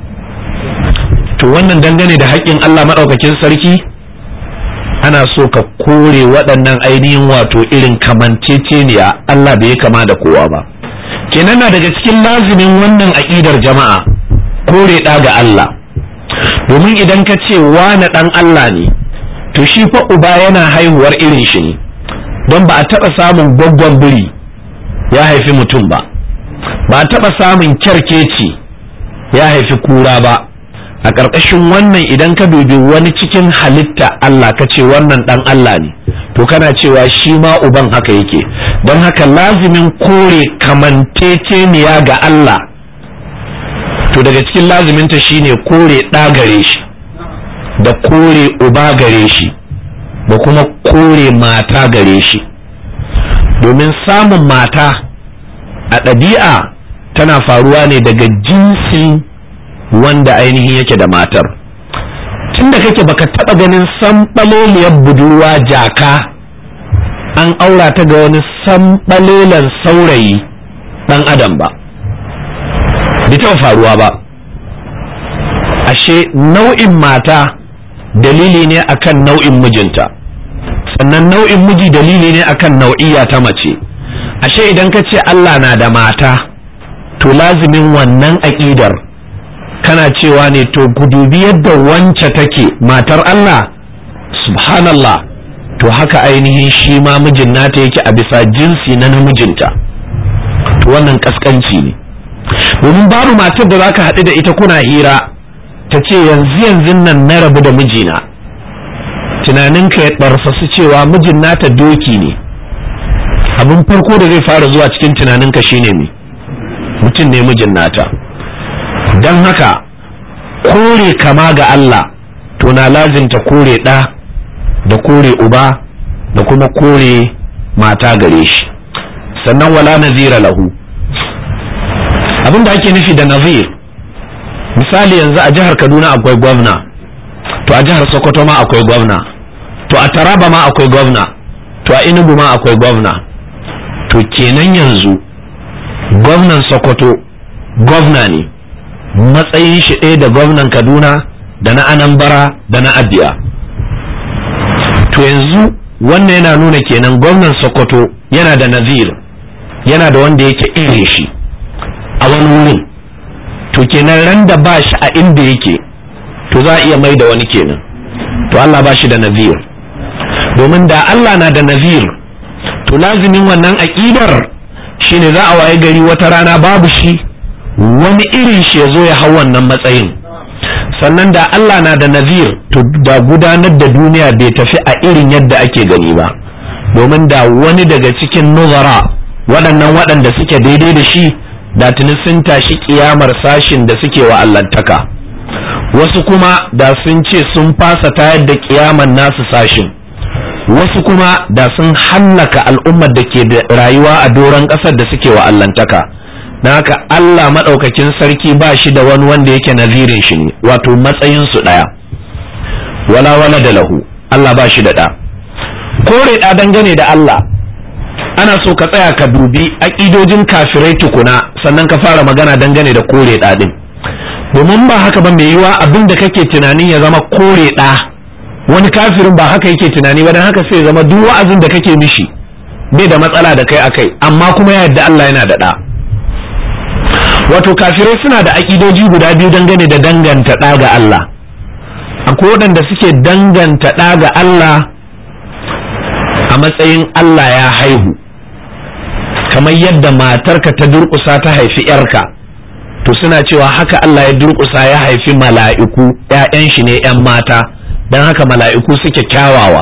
to wannan dangane da haƙƙin Allah maɗaukakin sarki ana so ka kore waɗannan ainihin wato irin kamanceceniya Allah bai kama da kowa ba kenan na daga cikin lazimin wannan aƙidar jama'a kore ɗa ga Allah domin idan ka ce wane ɗan Allah ne to shi fa uba yana haihuwar irin shi ne don ba a taɓa samun gwaggon biri ya haifi mutum ba ba a taɓa samun kyarkeci ya haifi kura ba a ƙarƙashin wannan idan ka dubi wani cikin halitta Allah ka ce wannan ɗan Allah ne to kana cewa shi ma uban haka yake don haka lazimin kore kamanteceniya ga Allah to daga cikin laziminta shine kore ɗa gare shi da kore uba gare shi da kuma kore mata gare shi domin samun mata a ɗabi'a tana faruwa ne daga jinsin wanda ainihin yake da matar tunda kake baka taba ganin samɓaloliyar budurwa jaka an aura ta ga wani samɓalolan saurayi ɗan adam ba bai taɓa faruwa ba ashe nau'in mata dalili ne akan nau'in mijinta sannan nau'in miji dalili ne akan nau'iya ta mace ashe idan ka ce Allah na da mata to lazimin wannan aƙidar kana cewa ne to gudubi yadda wance take matar Allah subhanallah to haka ainihin shi ma mijin nata yake a bisa jinsi na namijinta to wannan kaskanci ne domin babu matar da zaka haɗu da ita kuna hira ta ce yanzu yanzu nan na rabu da mijina tunaninka ya ɗarfasu cewa mijin nata doki ne abin farko da zai fara zuwa cikin tunaninka shine me mutum ne mijin nata don haka kore kama ga Allah to na lazimta kore ɗa da kore uba da kuma kore mata gare shi sannan wala nazira lahu abin da ake nufi da nazir misali yanzu a jihar kaduna akwai gwamna to a jihar sokoto ma akwai gwamna to a taraba ma akwai gwamna to a inugu ma akwai gwamna to kenan yanzu gwamnan sokoto gwamna ne matsayin shi ɗaya da gwamnan kaduna da na anambra da na abia to yanzu wannan yana nuna kenan gwamnan sokoto yana da nazir yana da wanda yake irin shi a wani wurin to kenan ran da ba shi a inda yake to za a iya mai da wani kenan to Allah ba shi da nazir domin da Allah na da nazir to to lazimin wannan aƙidar shine za a waye gari wata rana babu shi wani irin shi ya zo ya hau wannan matsayin sannan da Allah na da nazir to da gudanar da duniya bai tafi a irin yadda ake gani ba domin da wani daga cikin nuzara waɗannan waɗanda suke daidai da shi da tuni sun tashi kiyamar sashin da suke wa allantaka wasu kuma da sun ce sun fasa tayar da kiyamar nasu sashin wasu kuma da sun hallaka al'ummar da ke da rayuwa a doron ƙasar da suke wa allantaka na haka Allah maɗaukakin sarki ba shi da wani wanda yake nazirin shi ne wato matsayinsu ɗaya wala wala da lahu Allah ba shi da ɗa kore ɗa dangane da Allah ana so ka tsaya ka dubi aƙidojin kafirai tukuna sannan ka fara magana dangane da kore ɗa ɗin domin ba haka ba mai yiwa abin da kake tunanin ya zama kore ɗa wani kafirin ba haka yake tunani ba don haka sai zama duk wa'azin da kake mishi bai da matsala da kai akai amma kuma ya yadda Allah yana da ɗa wato kafirai suna da aƙidoji guda biyu dangane da danganta ɗa ga Allah akwai waɗanda suke danganta ɗa ga Allah a matsayin Allah ya haihu kamar yadda matarka ta durƙusa ta haifi ‘yarka to suna cewa haka Allah ya durƙusa ya haifi mala'iku ‘ya'yan shi ne ‘yan mata don haka mala'iku suke kyawawa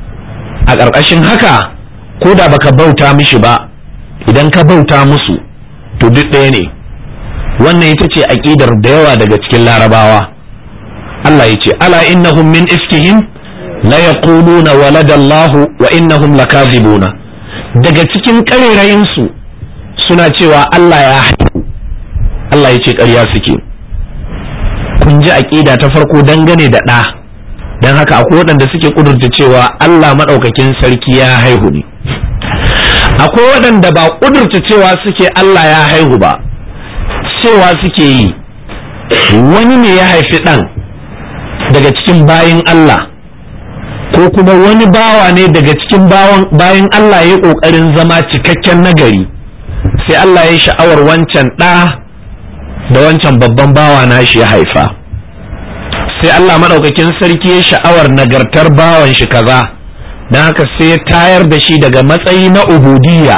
a ƙarƙashin haka ko da baka bauta mishi ba idan ka bauta musu to duk ɗaya ne wannan ita ce aƙidar da yawa daga cikin larabawa Allah ya ce ala innahum min ifkihim la yaquluna waladallahu wa innahum lakazibuna daga cikin ƙarerayin su suna cewa Allah ya haihu Allah ya ce ƙarya suke kun ji aƙida ta farko dangane da ɗa don haka akwai waɗanda suke ƙudurta cewa Allah maɗaukakin sarki ya haihu ne akwai waɗanda ba ƙudurta cewa suke Allah ya haihu ba cewa suke yi wani ne ya haifi ɗan daga cikin bayin Allah ko kuma wani bawa ne daga cikin bayan Allah ya ƙoƙarin zama cikakken nagari sai Allah ya sha'awar wancan ɗa da wancan babban bawa na shi ya haifa sai Allah maɗaukakin sarki ya sha'awar nagartar bawan shi kaza don haka sai ya tayar da shi daga matsayi na ubudiyya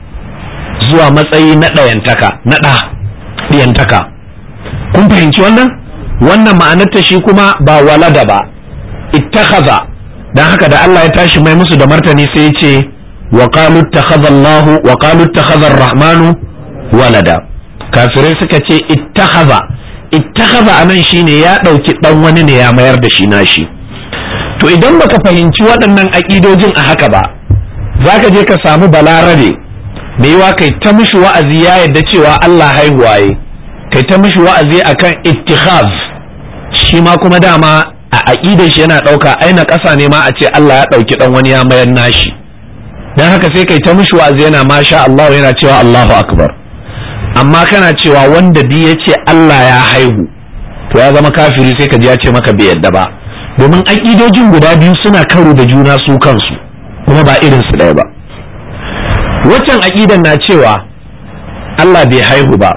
zuwa matsayi na ɗayantaka na ɗa ɗiyantaka kun fahimci wannan wannan ma'anarta shi kuma ba walada ba ittakhadha dan haka da Allah ya tashi mai musu da martani sai ya ce wa qalu ittakhadha Allah wa qalu ittakhadha ar-rahmanu walada kafirai suka ce ittakhadha ittakhadha anan shine ya dauki dan wani ne ya mayar da shi nashi to idan baka fahimci waɗannan aƙidojin a haka ba zaka je ka samu balarabe mai yiwa kai ta mishi wa'azi ya yadda cewa Allah haihuwaye kai ta mishi wa'azi akan ittikhaz shi ma kuma dama a aƙidar shi yana ɗauka aina ƙasa ne ma a ce Allah ya ɗauki ɗan wani ya mayar nashi don haka sai kai ta mishi wa'azi yana masha Allah yana cewa Allahu akbar amma kana cewa wanda bi ya ce Allah ya haihu to ya zama kafiri sai ka ji ya ce maka bai yadda ba domin aƙidojin guda biyu suna karo da juna su kansu kuma ba irin su ɗaya ba waccan aƙidan na cewa Allah bai haihu ba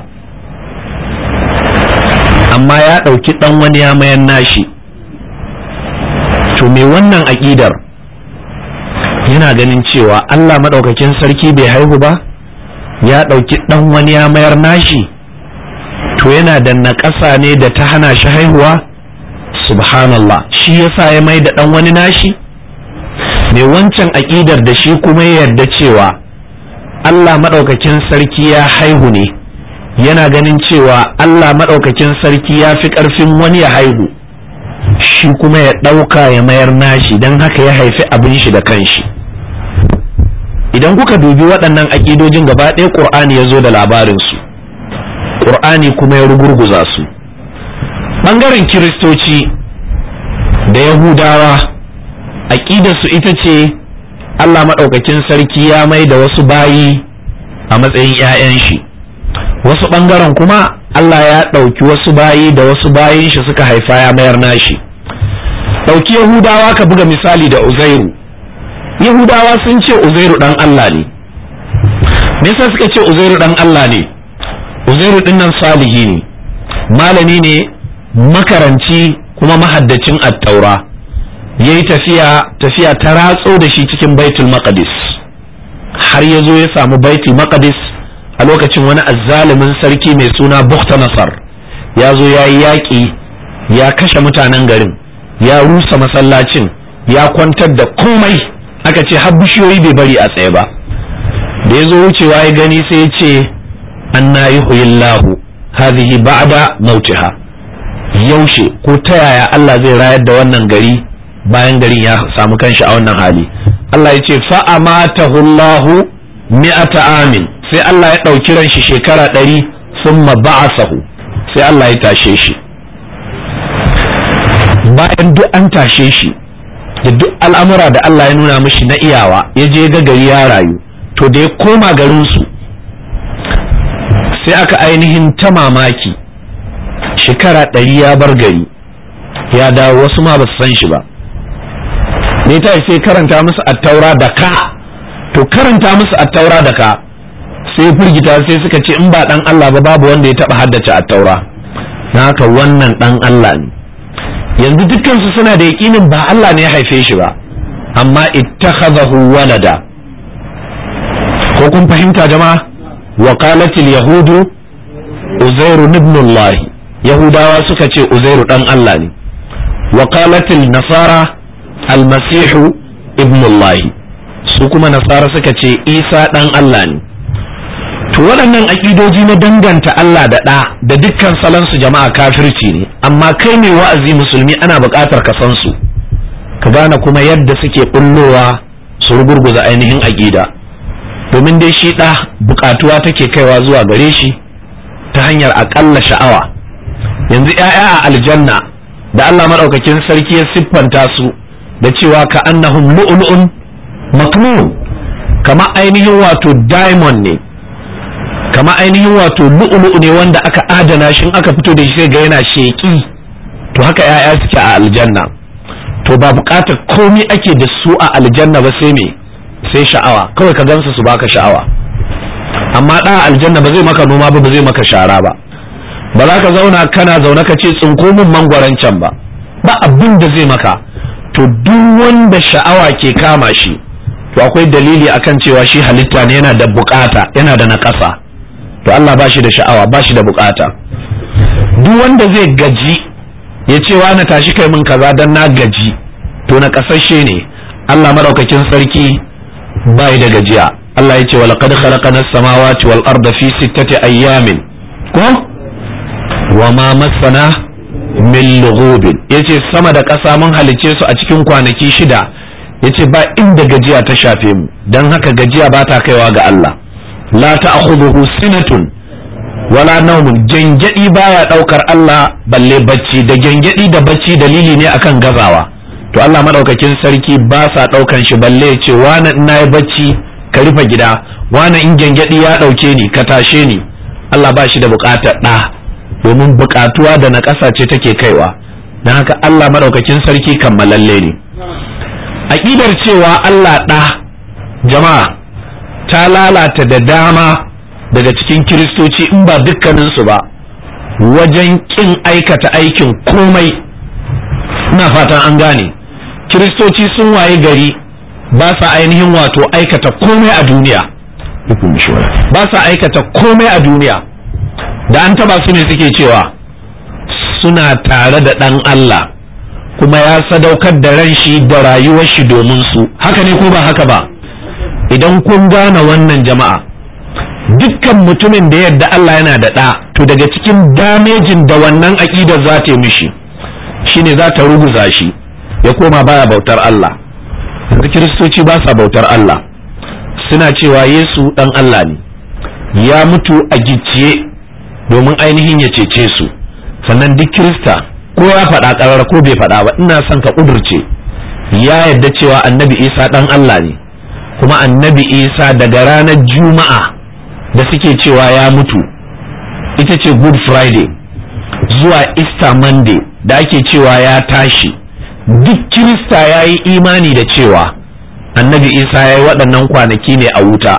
amma ya ɗauki ɗan wani ya mayan nashi to me wannan aƙidar yana ganin cewa Allah maɗaukakin sarki bai haihu ba ya ɗauki ɗan wani ya mayar nashi to yana da naƙasa ne da ta hana shi haihuwa subhanallah shi yasa ya mai da ɗan wani nashi me wancan aƙidar da shi kuma ya yarda cewa Allah maɗaukakin sarki ya haihu ne yana ganin cewa Allah maɗaukakin sarki ya fi ƙarfin wani ya haihu shi kuma ya ɗauka ya mayar nashi don haka ya haifi abin shi da kanshi idan kuka dubi waɗannan aƙidojin gaba ɗaya ƙur'ani ya zo da labarinsu ƙur'ani kuma ya rugurguza su ɓangaren kiristoci da yahudawa aƙidarsu ita ce Allah maɗaukakin sarki ya mai da wasu bayi a matsayin 'ya'yan shi wasu ɓangaren kuma Allah ya ɗauki wasu bayi da wasu bayin shi suka haifa ya mayar nashi ɗauki yahudawa ka buga misali da uzairu yahudawa sun ce uzairu ɗan Allah ne me yasa suka ce uzairu ɗan Allah ne uzairu ɗin nan salihi ne malami ne makaranci kuma mahaddacin attaura ya yi tafiya tafiya ta ratso da shi cikin baitul maqdis har ya zo ya samu baiti maqdis a lokacin wani azzalumin sarki mai suna bukta nasar ya zo ya yi yaƙi ya kashe mutanen garin ya rusa masallacin ya kwantar da komai aka ce har bishiyoyi bai bari a tsaye ba da ya zo wucewa ya gani sai ya ce anna yuhyillahu hadhihi ba'da mautiha yaushe ko ta yaya Allah zai rayar da wannan gari bayan garin ya samu kanshi a wannan hali Allah ya ce fa amatahu Allahu mi'ata amin sai Allah ya ɗauki ran shi shekara ɗari summa ba'asahu sai Allah ya tashe shi bayan duk an tashe shi da duk al'amura da Allah ya nuna mishi na iyawa ya je ga gari ya rayu to da ya koma garinsu sai aka ainihin ta mamaki shekara ɗari ya bar gari ya dawo wasu ma ba su san shi ba ne ta sai karanta musu attaura da ka to karanta musu attaura da ka sai firgita sai suka ce in ba dan Allah ba babu wanda ya taba haddace attaura na haka wannan dan Allah ne yanzu dukkansu suna da yaƙinin ba Allah ne ya haife shi ba amma ittakhadahu walada ko kun fahimta jama'a wa qalatil yahudu uzairu ibn Allah yahudawa suka ce uzairu dan Allah ne wa qalatil nasara almasihu ibn Allah su kuma nasara suka ce isa dan Allah ne to waɗannan aƙidoji na danganta Allah da ɗa da dukkan salansu jama'a kafirci ne amma kai mai wa'azi musulmi ana buƙatar ka san su ka gane kuma yadda suke ɓullowa su rugurguza ainihin aƙida domin dai shi ɗa buƙatuwa take kaiwa zuwa gare shi ta hanyar aƙalla sha'awa yanzu ‘ya'ya a aljanna da Allah maɗaukakin sarki ya siffanta su da cewa ka annahum lu'lu'un maknun kama ainihin wato diamond ne kama ainihin wato lu'lu'u ne wanda aka adana shi aka fito da shi sai ga yana sheki to haka ‘ya'ya suke a aljanna to ba buƙatar komai ake da su a aljanna ba sai me sai sha'awa kawai ka gansu su baka sha'awa amma ɗa aljanna ba zai maka noma ba ba zai maka shara ba ba za ka zauna kana zaune ka ce tsinko min mangwaron can ba ba abin da zai maka to duk wanda sha'awa ke kama shi to akwai dalili akan cewa shi halitta ne yana da bukata yana da naƙasa to Allah ba shi da sha'awa ba shi da bukata duk wanda zai gaji ya ce wa na tashi kai min kaza dan na gaji to na kasashe ne Allah madaukakin sarki bai da gajiya Allah ya ce wa laqad khalaqana as-samawati wal arda fi sittati ayyamin ko wa ma massana min lughubin yace sama da ƙasa mun halice su a cikin kwanaki shida yace ba inda gajiya ta shafe mu dan haka gajiya ba ta kaiwa ga Allah la ta'khudhuhu sinatun wala naumun gengedi baya daukar Allah balle bacci da gengedi da bacci dalili ne akan gazawa to Allah madaukakin sarki ba sa daukan shi balle ya ce wani ina yi bacci ka rufe gida wani in gengedi ya dauke ni ka tashe ni Allah ba shi da bukatar da domin bukatuwa da na ƙasa ce take kaiwa don haka Allah madaukakin sarki kammalalle ne aƙidar cewa Allah ɗa jama'a ta lalata da dama daga cikin kiristoci in ba dukkaninsu ba wajen ƙin aikata aikin komai ina fatan an gane kiristoci sun waye gari ba sa ainihin wato aikata komai a duniya ba sa aikata komai a duniya da an taba su ne suke cewa suna tare da ɗan Allah kuma ya sadaukar da ran shi da rayuwar shi domin su haka ne ko ba haka ba idan kun gane wannan jama'a dukkan mutumin da yadda Allah yana da ɗa to daga cikin damejin da wannan aƙidar za ta yi mishi shine za ta ruguza shi ya koma baya bautar Allah yanzu kiristoci ba sa bautar Allah suna cewa Yesu ɗan Allah ne ya mutu a gicciye domin ainihin ya cece su sannan duk kirista ko ya faɗa ƙarar ko bai faɗa ba ina son ka ƙudurce ya yadda cewa annabi isa ɗan Allah ne kuma annabi isa daga ranar juma'a da suke cewa ya mutu ita ce good friday zuwa easter monday da ake cewa ya tashi duk kirista ya yi imani da cewa annabi isa ya yi waɗannan kwanaki ne a wuta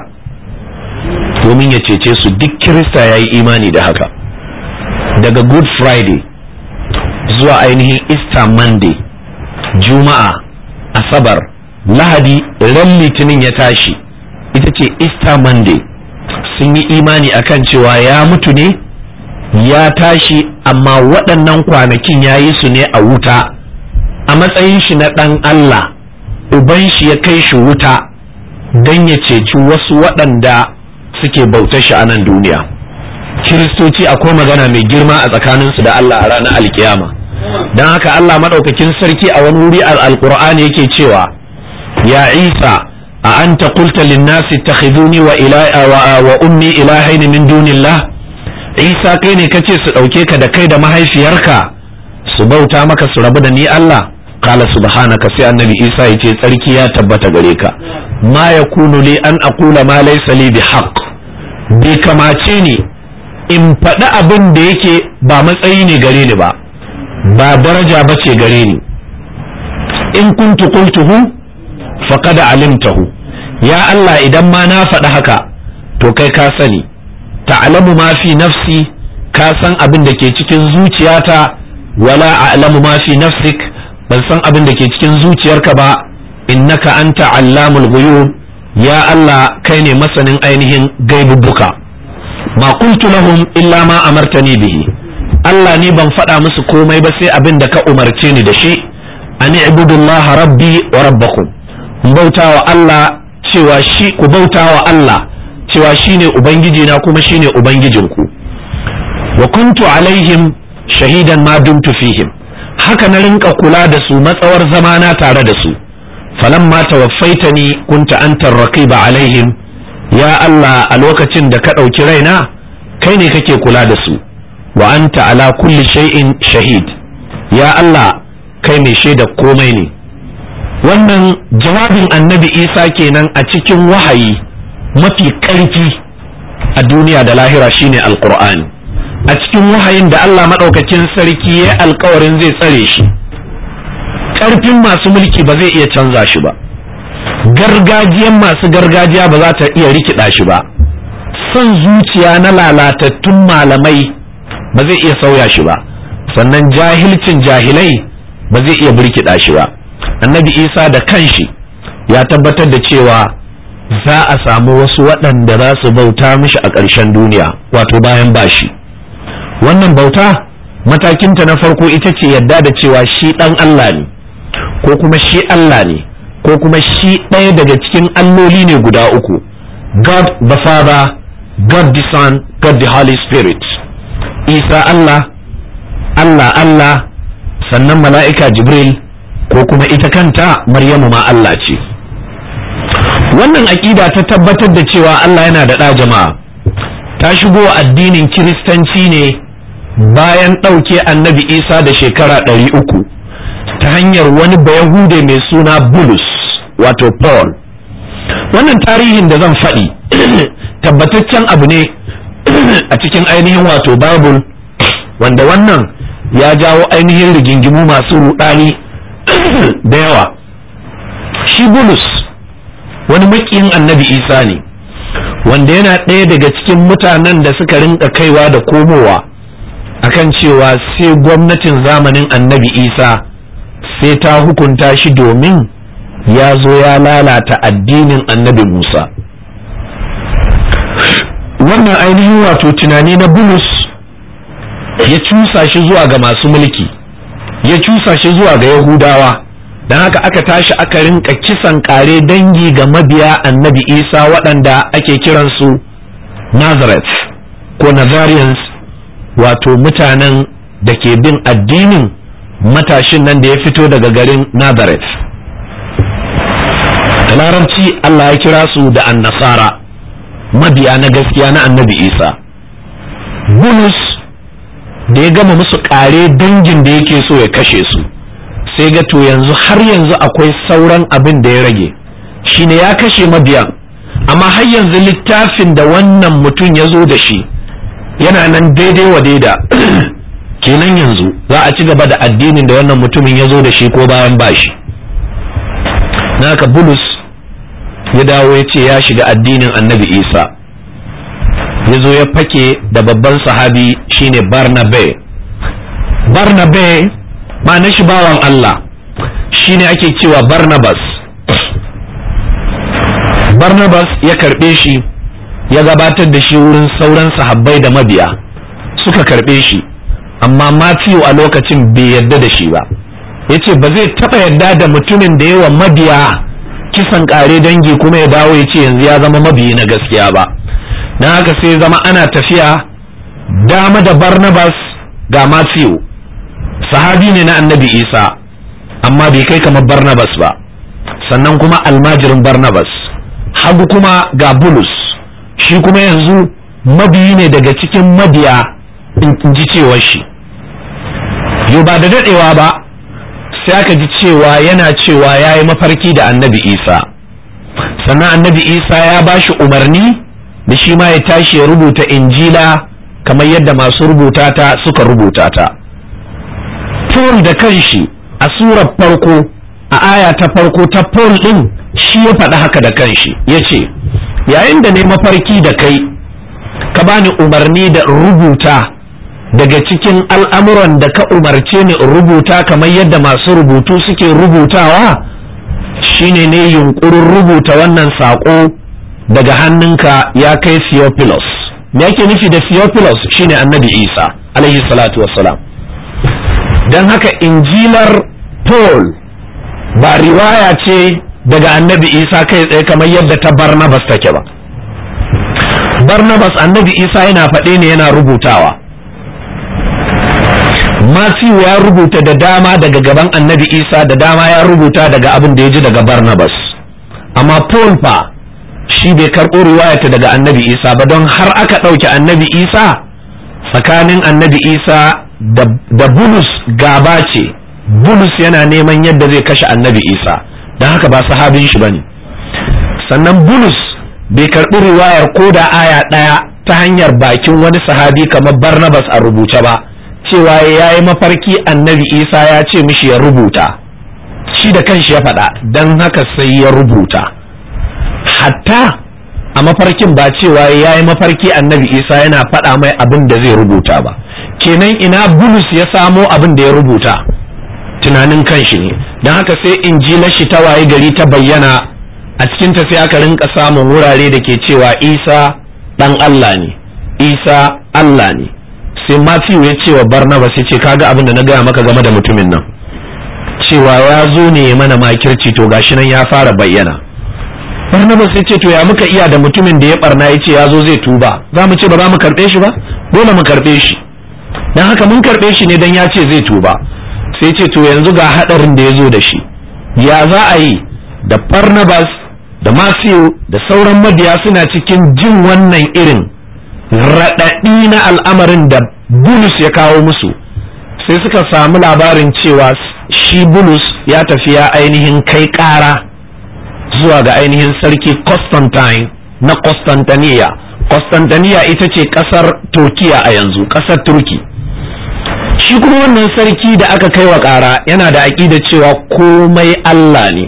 domin ya cece su duk kirista ya yi imani da haka daga good friday zuwa ainihin easter monday juma'a asabar lahadi ran litinin ya tashi ita ce easter monday sun yi imani akan cewa ya mutu ne ya tashi amma waɗannan kwanakin ya yi su ne a wuta a matsayin shi na ɗan Allah uban shi ya kai shi wuta don ya ceci wasu waɗanda suke bautar shi a nan duniya kiristoci akwai magana mai girma a tsakaninsu da Allah a ranar alkiyama don haka Allah maɗaukakin sarki a wani wuri al-alƙur'ani yake cewa ya isa a anta qulta lin-nasi ittakhiduni wa wa ummi ilahaini min dunillah isa kai ne kace su ɗauke ka da kai da mahaifiyarka su bauta maka su rabu da ni Allah kala subhanaka sai annabi isa ya ce tsarki ya tabbata gare ka ma yakunu li an aqula ma laysa li bihaq bai kamace ni in faɗi abin da yake ba matsayi ne gare ni ba ba daraja ba ce gare ni in kuntu qultuhu faqad alimtahu ya Allah idan ma na faɗi haka to kai ka sani ta'lamu ma fi nafsi ka san abin da ke cikin zuciyata wala a'lamu ma fi nafsik ban san abin da ke cikin zuciyarka ba innaka anta allamul ghuyub ya Allah kai ne masanin ainihin gaibubbuka ma qultu lahum illa ma amartani bihi Allah ni ban faɗa musu komai ba sai abin da ka umarce ni da shi ani ibudullaha rabbi wa rabbakum bautawa Allah cewa shi ku bautawa Allah cewa shine ubangiji na kuma shine ubangijinku wa kuntu alaihim shahidan ma dumtu fihim haka na rinka kula da su matsawar zamana tare da su falamma tawaffaitani kunta antar raqiba alaihim ya Allah a lokacin da ka ɗauki raina kai ne kake kula da su wa anta ala kulli shay'in shahid ya Allah kai mai shaida komai ne wannan jawabin annabi isa kenan a cikin wahayi mafi ƙarfi a duniya da lahira shine alqur'ani a cikin wahayin da Allah maɗaukakin sarki ya alkawarin zai tsare shi ƙarfin masu mulki ba zai iya canza shi ba gargajiyan masu gargajiya ba za ta iya rikida shi ba son zuciya na lalatattun malamai ba zai iya sauya shi ba sannan jahilcin jahilai ba zai iya birkida shi ba annabi isa da kanshi ya tabbatar da cewa za a samu wasu waɗanda za su bauta mishi a ƙarshen duniya wato bayan bashi wannan bauta matakinta na farko ita ce yadda da cewa shi ɗan Allah ne ko kuma shi Allah ne ko kuma shi ɗaya daga cikin alloli ne guda uku God the Father God the Son God the Holy Spirit Isa Allah Allah Allah sannan mala'ika Jibril ko kuma ita kanta Maryamu ma Allah ce wannan aƙida ta tabbatar da cewa Allah yana da ɗa jama'a ta shigo addinin kiristanci ne bayan ɗauke annabi Isa da shekara ɗari uku ta hanyar wani bayahude mai suna bulus wato paul wannan tarihin da zan faɗi tabbataccen abu ne a cikin ainihin wato bible wanda wannan ya jawo ainihin rigingimu masu rudani da yawa shi bulus wani makiyin annabi isa ne wanda yana ɗaya daga cikin mutanen da suka rinka kaiwa da komowa akan cewa sai gwamnatin zamanin annabi isa sai ta hukunta shi domin ya zo ya lalata addinin annabi Musa wannan ainihin wato tunani na bulus ya cusa shi zuwa ga masu mulki ya cusa shi zuwa ga yahudawa don haka aka tashi aka rinka kisan kare dangi ga mabiya annabi isa waɗanda ake kiransu nazareth ko nazarians wato mutanen da ke bin addinin matashin nan da ya fito daga garin Nazareth. Da larabci Allah ya kira su da annasara mabiya na gaskiya na annabi Isa. Bulus da ya gama musu ƙare dangin da yake so ya kashe su, sai ga to yanzu har yanzu akwai sauran abin da ya rage, shine ya kashe mabiyan, amma har yanzu littafin da wannan mutum ya zo da shi yana nan daidai wa daida. kenan yanzu za a ci gaba da addinin da wannan mutumin ya zo da shi ko bayan bashi naka bulus ya dawo ya ce ya shiga addinin annabi isa ya zo ya fake da babban sahabi shine barnabe barnabe ma na shi bawan allah shine ake cewa barnabas barnabas ya karɓe shi ya gabatar da shi wurin sauran sahabbai da mabiya suka karɓe shi amma matthew a lokacin bai yarda da shi ba ya ce ba zai taɓa yarda da mutumin da yawa mabiya kisan ƙare dangi kuma ya dawo ya ce yanzu ya zama mabiyi na gaskiya ba na haka sai zama ana tafiya dama da barnabas ga matthew sahabi ne na annabi isa amma bai kai kamar barnabas ba sannan kuma almajirin barnabas hagu kuma ga bulus shi kuma yanzu mabiyi ne daga cikin mabiya in ji cewar shi yau ba da daɗewa ba sai aka ji cewa yana cewa ya yi mafarki da annabi isa sannan annabi isa ya ba shi umarni da shi ma ya tashi ya rubuta injila kamar yadda masu rubuta ta suka rubuta ta paul da kanshi a surar farko a aya ta farko ta paul ɗin shi ya faɗi haka da kanshi ya ce yayin da ne mafarki da kai ka bani umarni da rubuta daga cikin al'amuran da ka umarce ni in rubuta kamar yadda masu rubutu suke rubutawa shine ne yunkurin rubuta wannan saƙo daga hannunka ya kai Theophilus me yake nufi da Theophilus shine annabi Isa alaihi salatu wassalam don haka injilar Paul ba riwaya ce daga annabi Isa kai tsaye kamar yadda ta Barnabas take ba Barnabas annabi Isa yana faɗe ne yana rubutawa Matthew ya rubuta da dama daga gaban annabi Isa da dama ya rubuta daga abin da ya ji daga Barnabas amma Paul fa shi bai karɓo riwayata daga annabi Isa ba don har aka ɗauke annabi Isa tsakanin annabi Isa da Bulus gaba ce Bulus yana neman yadda zai kashe annabi Isa don haka ba sahabin shi bane sannan Bulus bai karɓi riwayar ko da aya ɗaya ta hanyar bakin wani sahabi kamar Barnabas a rubuce ba cewa ya yi mafarki annabi isa ya ce mishi ya rubuta shi da kanshi ya faɗa don haka sai ya rubuta hatta a mafarkin ba cewa ya yi mafarki annabi isa yana faɗa mai abin da zai rubuta ba kenan ina bulus ya samo abin da ya rubuta tunanin kanshi ne don haka sai injilar shi ta waye gari ta bayyana a cikinta sai aka rinka samun wurare da ke cewa isa ɗan allah ne isa allah ne sai Matthew ya ce wa Barnabas ya ce kaga abin da na gaya maka game da mutumin nan cewa ya zo ne ya mana makirci to gashi nan ya fara bayyana Barnabas ya ce to ya muka iya da mutumin da ya barna ya ce ya zo zai tuba za mu ce ba za mu karɓe shi ba dole mu karɓe shi dan haka mun karɓe shi ne dan ya ce zai tuba sai ce to yanzu ga haɗarin da ya zo da shi ya za a yi da Barnabas da Matthew da sauran mabiya suna cikin jin wannan irin raɗaɗi na al'amarin da bulus ya kawo musu sai suka samu labarin cewa shi bulus ya tafi ya ainihin kai ƙara zuwa ga ainihin sarki constantine na constantiniya constantiniya ita ce ƙasar turkiya a yanzu ƙasar turki shi kuma wannan sarki da aka kai wa ƙara yana da aƙida cewa komai allah ne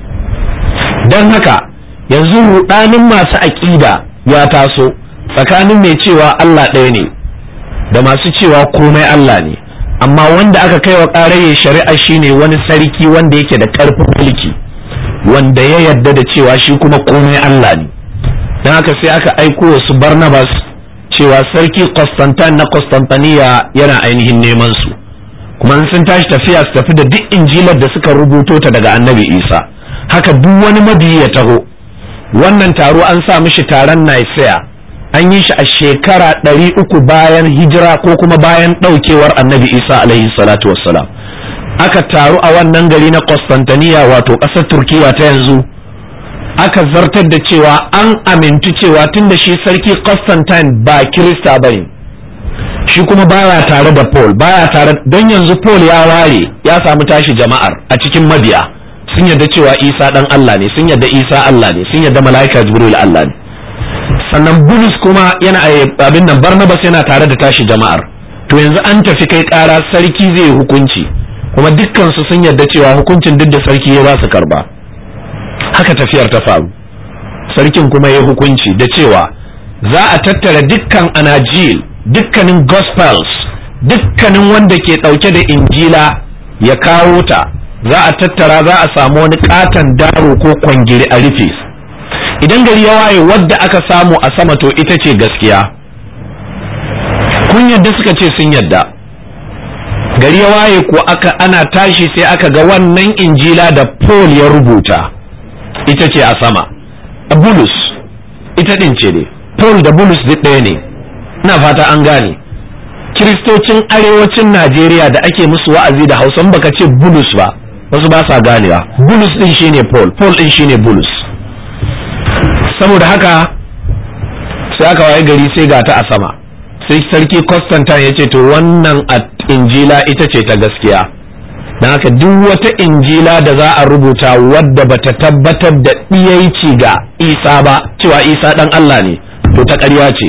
don haka yanzu ruɗanin masu aƙida ya taso tsakanin mai cewa Allah ɗaya ne da masu cewa komai Allah ne amma wanda aka kai wa ƙaraye shari'a shine wani sarki wanda yake da ƙarfin mulki wanda ya yarda da cewa shi kuma komai Allah ne don haka sai aka aiko wasu Barnabas cewa sarki Constantine na Constantiniya yana ainihin neman su kuma sun tashi tafiya su tafi da duk injilar da suka rubuto ta daga annabi Isa haka duk wani mabiyi ya taho wannan taro an sa mishi taron Nicaea an yi shi a shekara ɗari uku bayan hijira ko kuma bayan ɗaukewar annabi isa alaihi salatu wassalam aka taru a wannan gari na Constantiniya wato ƙasar turkiya ta yanzu aka zartar da cewa an amintu cewa tun da shi sarki Constantine ba kirista bane shi kuma baya tare da paul baya tare don yanzu paul ya ware ya samu tashi jama'ar a cikin mabiya sun yarda cewa isa ɗan allah ne sun yarda isa allah ne sun yarda mala'ika jibril allah ne sannan bulus kuma yana abin nan barnabas yana tare da tashi jama'ar to yanzu an tafi kai kara sarki zai hukunci kuma dukkan su sun yarda cewa hukuncin duk da sarki ya ba su karba haka tafiyar ta faru sarkin kuma ya hukunci da cewa za a tattara dukkan anajil dukkanin gospels dukkanin wanda ke ɗauke da injila ya kawo ta za a tattara za a samu wani katon daro ko kwangiri a rufe idan gari ya waye wadda aka samu a sama to ita ce gaskiya kun yadda suka ce sun yadda gari ya waye ko aka ana tashi sai aka ga wannan injila da paul ya rubuta ita ce a sama bulus ita din ce ne paul da bulus duk ɗaya ne ina fata an gane kiristocin arewacin najeriya da ake musu wa'azi da hausan baka ce bulus ba wasu ba sa ganewa bulus din shine paul paul din shine bulus saboda haka sai aka waye gari sai ga ta a sama sai sarki constantine ya ce to wannan injila ita ce ta gaskiya don haka duk wata injila da za a rubuta wadda bata tabbatar da ɗiyaici ga isa ba cewa isa ɗan allah ne to ta ƙarya ce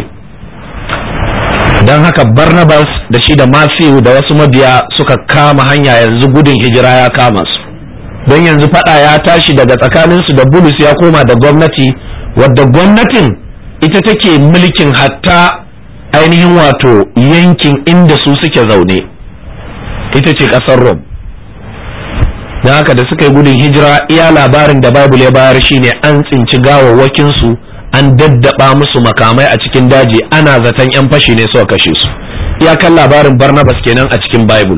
don haka barnabas da shi da matthew da wasu mabiya suka kama hanya yanzu gudun hijira ya kama su don yanzu fada ya tashi daga tsakaninsu da bulus ya koma da gwamnati wadda gwamnatin ita take mulkin hatta ainihin wato yankin inda su suke zaune ita ce ƙasar rom don haka da suka yi gudun hijira iya labarin da babul ya bayar shine an tsinci gawawwakinsu an daddaba musu makamai a cikin daji ana zaton 'yan fashi ne suka kashe su iyakan labarin barnabas kenan a cikin bible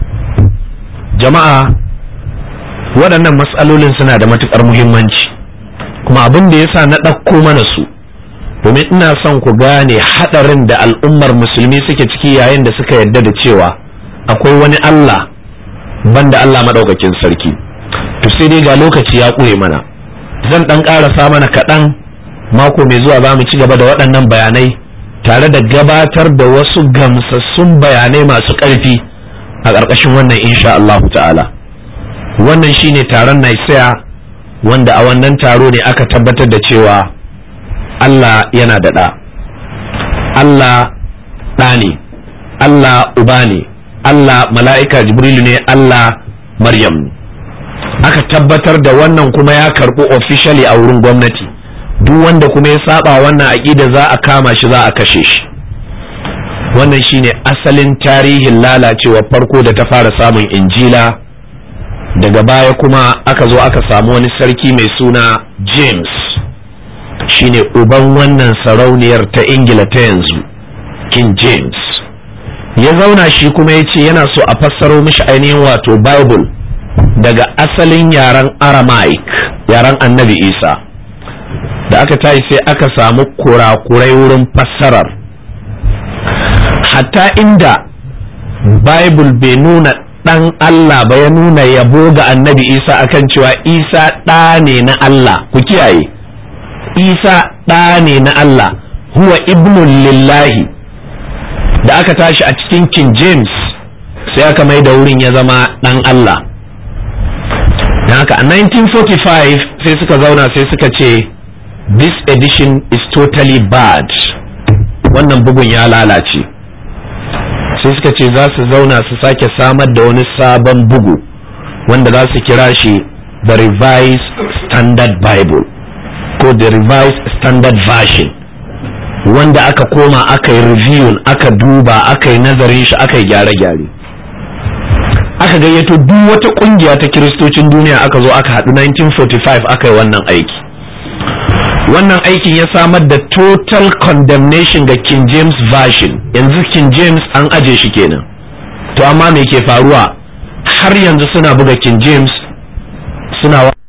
jama'a waɗannan matsalolin suna da matuƙar muhimmanci kuma abin da yasa na ɗauko mana su domin ina son ku gane haɗarin da al'ummar musulmi suke ciki yayin da suka yarda da cewa akwai wani allah banda allah maɗaukakin sarki to sai dai ga lokaci ya ƙure mana zan ɗan ƙarasa mana kaɗan mako mai zuwa za mu ci gaba da waɗannan bayanai tare da gabatar da wasu gamsassun bayanai masu ƙarfi a ƙarƙashin wannan insha Allahu ta'ala wannan shine taron Naisaya wanda a wannan taro ne aka tabbatar da cewa Allah yana da ɗa Allah ɗa ne Allah uba ne Allah mala'ika Jibrilu ne Allah Maryam aka tabbatar da wannan kuma ya karɓi officially a wurin gwamnati duk wanda kuma ya saba wannan aƙida za a kama shi za a kashe shi wannan shine asalin tarihin lalacewa farko da ta fara samun injila daga baya kuma aka zo aka samu wani sarki mai suna james shine uban wannan sarauniyar ta ingila ta yanzu king james ya zauna shi kuma ya ce yana so a fassaro mishi ainihin wato bible daga asalin yaren aramaic yaren annabi isa da aka tashi sai aka samu kurakurai wurin fassarar hatta inda bible bai nuna ɗan Allah ba ya nuna yabo ga annabi isa akan cewa isa ɗa ne na Allah ku kiyaye isa ɗa ne na Allah huwa ibnun lillahi da aka tashi a cikin king james sai aka mai da wurin ya zama ɗan Allah don haka a 1945 sai suka zauna sai suka ce this edition is totally bad wannan bugun ya lalace sai suka ce za su zauna su sake samar da wani sabon bugu wanda za su kira shi the revised standard bible ko the revised standard version wanda aka koma aka yi reviewing aka duba aka yi nazarin shi aka yi gyare-gyare aka gayyato duk wata kungiya ta kiristocin duniya aka zo aka haɗu 1945 aka yi wannan aiki wannan aikin ya samar da total condemnation ga King James version yanzu King James an aje shi kenan to amma me ke faruwa har yanzu suna buga King James suna